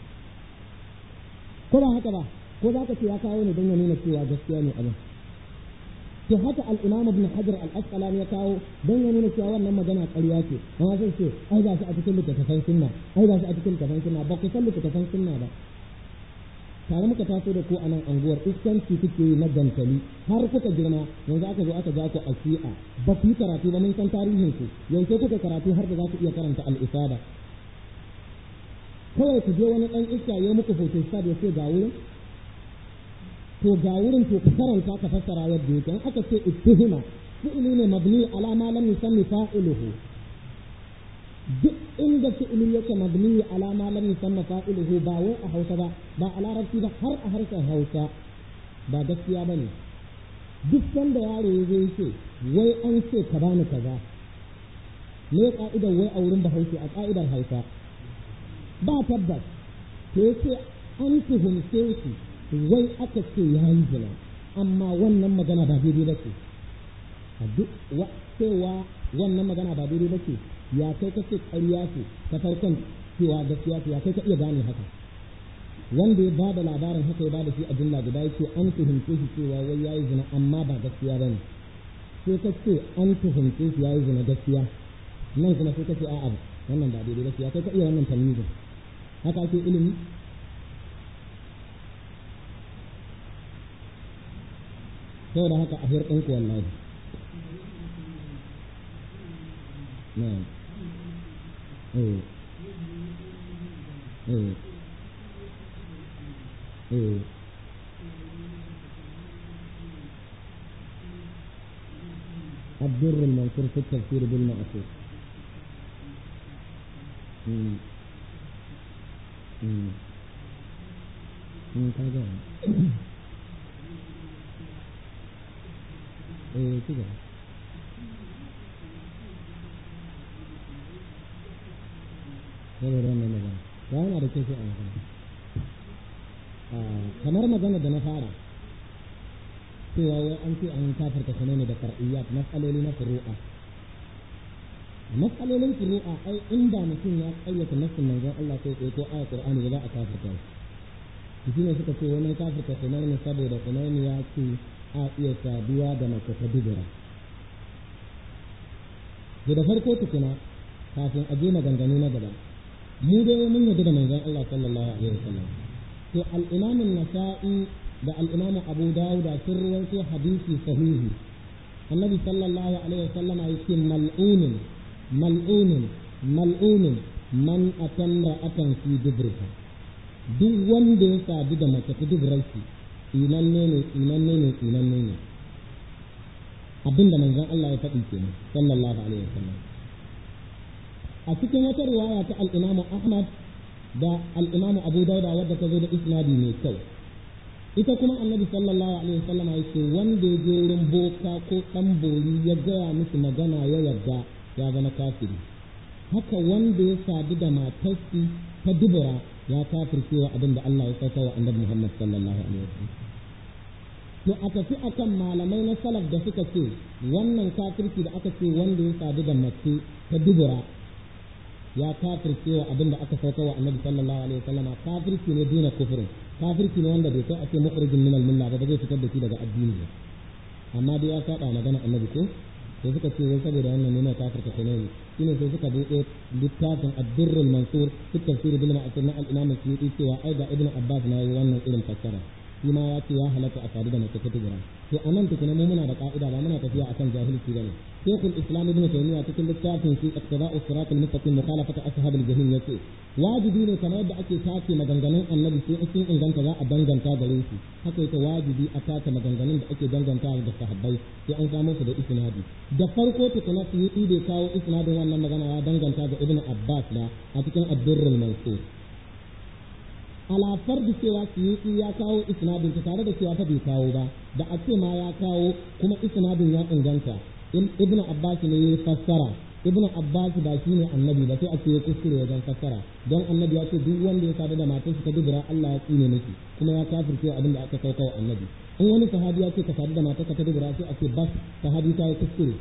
ko ba haka ba ko zaka ce ya kawo ne don ya nuna cewa gaskiya ne abin to haka al-imam ibn hajar al-asqalani ya kawo don ya nuna cewa wannan magana ƙarya ce amma sai ce ai ga shi a cikin littattafan sunna ai ga shi a cikin littattafan sunna ba ku san littattafan sunna ba tare muka taso da ku a nan anguwar iskanci kuke yi na gantali har kuka girma yanzu aka zo aka ja ku a shi'a ba ku yi karatu ba mun san tarihin ku yanzu kuka karatu har da za ku iya karanta al-isaba kawai ku je wani dan iska ya muku photostat ya ce ga wurin to ga wurin to ka karanta ka fassara yadda yake in aka ce ittihima fi'ili ne mabni ala ma lam yusammi fa'iluhu duk inda fi'ili yake mabni ala ma lam yusamma fa'iluhu ba wai a Hausa ba ba a Larabci ba har a harshen Hausa ba gaskiya bane duk sanda yaro ya zo yake wai an ce ka bani kaza me ka'idar wai a wurin Bahaushe a ka'idar Hausa ba tabbas to yace an tuhumce shi wai aka ce ya yi zina amma wannan magana ba daidai ba ce a duk cewa wannan magana ba daidai ba ce ya kai ka ce ƙarya ce ta farkon cewa gaskiya ce ya kai ka iya gane haka wanda ya ba da labarin haka ya ba da shi a jumla guda yake an tuhumce shi cewa wai ya yi zina amma ba gaskiya ba ne sai ka ce an tuhumce shi ya yi zina gaskiya nan kuma sai ka ce a'a wannan ba daidai ba ce ya kai ka iya wannan tamizin haka ake ilimi saboda haka a hirɗin ku wallahi na'am eh eh eh الدر المنصور في التفسير بالمعصور مم. مم. مم. كذا ايه كده saboda wannan magana ya yana da kyau a magana kamar magana da na fara cewa wai an ce an kafirta sanar ne da far'iyyat matsaloli na furu'a matsalolin furu'a ai inda mutum ya kayyata nassin manzon Allah sai ko ko ayat Qur'ani ba za a kafirta shi shi ne suka ce wani kafirta sanar ne saboda sanar ne ya ce a iya saduwa da mace ta dubura da farko tukuna kafin a je maganganu na gaba mu dai mun yarda da manzon Allah sallallahu alaihi wasallam to al-imam an-nasa'i da al-imam abu dawud sun rawaito hadisi sahihi annabi sallallahu alaihi wasallam yake mal'unun mal'unun mal'unun man atamra atan fi dubrika duk wanda ya sadu da mace ta dubrarki inanne ne inanne ne inanne ne abinda manzon Allah ya faɗi kenan sallallahu alaihi wasallam a cikin wata riwaya ta al-Imam Ahmad da al-Imam Abu Dawud wadda ta zo da isnadi mai kyau ita kuma annabi sallallahu alaihi wasallam yake wanda ya je wurin boka ko dan bori ya gaya musu magana ya yarda ya zama kafiri haka wanda ya sadu da matarsi ta dubura ya kafircewa abin da Allah ya sauka wa annabi Muhammad sallallahu alaihi wasallam to a tafi akan malamai na salaf da suka ce wannan kafirci da aka ce wanda ya sadu da mace ta dubura ya kafirce wa abin da aka sauka wa annabi sallallahu alaihi wasallama kafirci ne duna kufurin kafirci ne wanda bai kai a ce mukhrijin min al-milla ba zai fitar da shi daga addini ba amma dai ya saba magana annabi ko sai suka ce wai saboda wannan ne na kafirta sunayi shine sai suka buɗe littafin ad-durr al-mansur fi tafsir bil ma'asir na al-imam as-suyuti cewa ai ga ibnu abbas na yi wannan irin fassara shi ma ya ce ya halatta a sadu da mace ta tijira to a nan tukuna mu muna da ka'ida ba muna tafiya akan jahilci bane shaykhul islam ibn taymiya cikin littafin fi iqtida'u sirat al-mustaqim mukhalafata ashab al-jahim yace wajibi ne kamar yadda ake tace maganganun annabi sai in sun inganta za a danganta gare shi haka yake wajibi a tace maganganun da ake danganta da sahabbai sai an samu su da isnadi da farko tukuna su yi bai kawo isnadin wannan magana ya danganta ga ibn abbas da a cikin ad-durr al-mansur ala fardi cewa suyuti ya kawo isnadin ta tare da cewa fa bai kawo ba da a ce ma ya kawo kuma isnadin ya inganta ibn abbas ne ya fassara ibn abbas ba shi ne annabi ba sai a ce ya kuskure wajen fassara don annabi ya ce duk wanda ya sadu da matarsa ta dubura Allah ya tsine miki kuma ya kafirce abin da aka sauka wa annabi in wani sahabi ya ce ka sadu da matarsa ta dubura sai a ce bas sahabi ta yi kuskure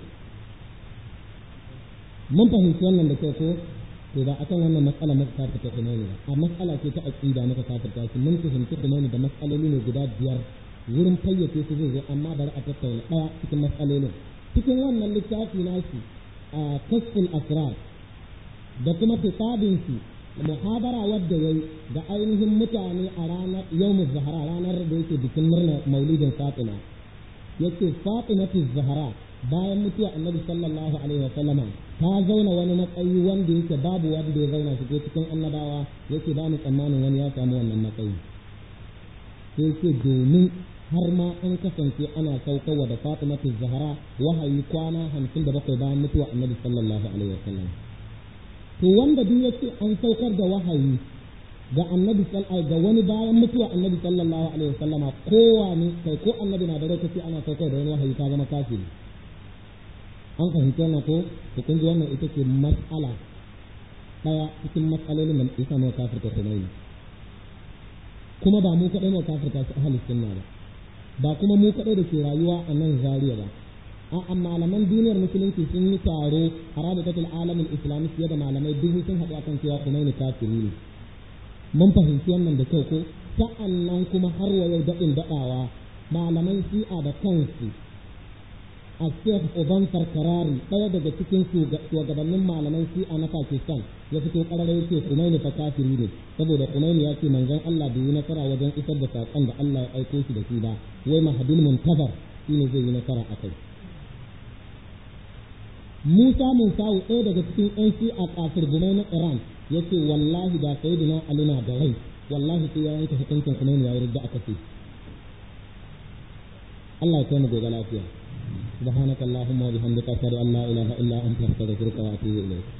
mun fahimci wannan da kyau ko to ba akan wannan matsala muka kafirta Khomeini ba a matsala ce ta aqida muka kafirta shi mun fahimci Khomeini da matsaloli ne guda biyar wurin fayyace su zai zo amma bari a tattauna daya cikin matsalolin cikin wannan littafi nashi a kasful asrar da kuma kitabin shi muhabara wadda yayi da ainihin mutane a ranar yawmuz zahra ranar da yake bikin murna maulidin Fatima yace Fatimatu Zahra bayan mutuwa annabi sallallahu alaihi wa sallama ta zauna wani matsayi wanda yake babu wanda ya zauna shi ko cikin annabawa yake ba mu tsammanin wani ya samu wannan matsayi sai yake domin har ma an kasance ana saukarwa da Fatimatu Zahra wahayi kwana hamsin da bakwai bayan mutuwa annabi sallallahu alaihi wa sallam to wanda duk yace an saukar da wahayi ga annabi sallallahu ga wani bayan mutuwa annabi sallallahu alaihi wa sallama kowa ne kai ko annabi na da rai kace ana saukar da wani wahayi ka zama kafiri an fahimci wannan ko to kun ji wannan ita ce mas'ala daya cikin mas'alolin da isa mu kafirta sunayi kuma ba mu kadai mu kafirta su ahli sunna ba ba kuma mu kadai da ke rayuwa a nan Zariya ba a malaman duniyar musulunci sun yi taro a rabitatul alamin islami fiye da malamai dubu sun haɗu akan cewa Khomeini kafiri ne mun fahimci wannan da kyau ko sa'annan kuma har wa yau daɗin daɗawa malaman shi'a da kansu a Sheikh Uban Farkarari ɗaya daga cikin shugabannin malaman shi'a na Pakistan ya fito ƙarara yake Khomeini fa kafiri ne saboda Khomeini ya ce manzon Allah bai yi nasara wajen isar da saƙon da Allah ya aiko shi da shi ba wai mahadin muntazar shine zai yi nasara a kai Musa Musawu ɗaya daga cikin ƴan shi'a kafir gumai na Iran yace wallahi da sayyidina Ali na da rai wallahi sai ya yanke hukuncin kuma ya yarda aka ce Allah ya kai mu gobe lafiya سبحانك اللهم وبحمدك أشهد أن لا إله إلا أنت أستغفرك وأتوب إليك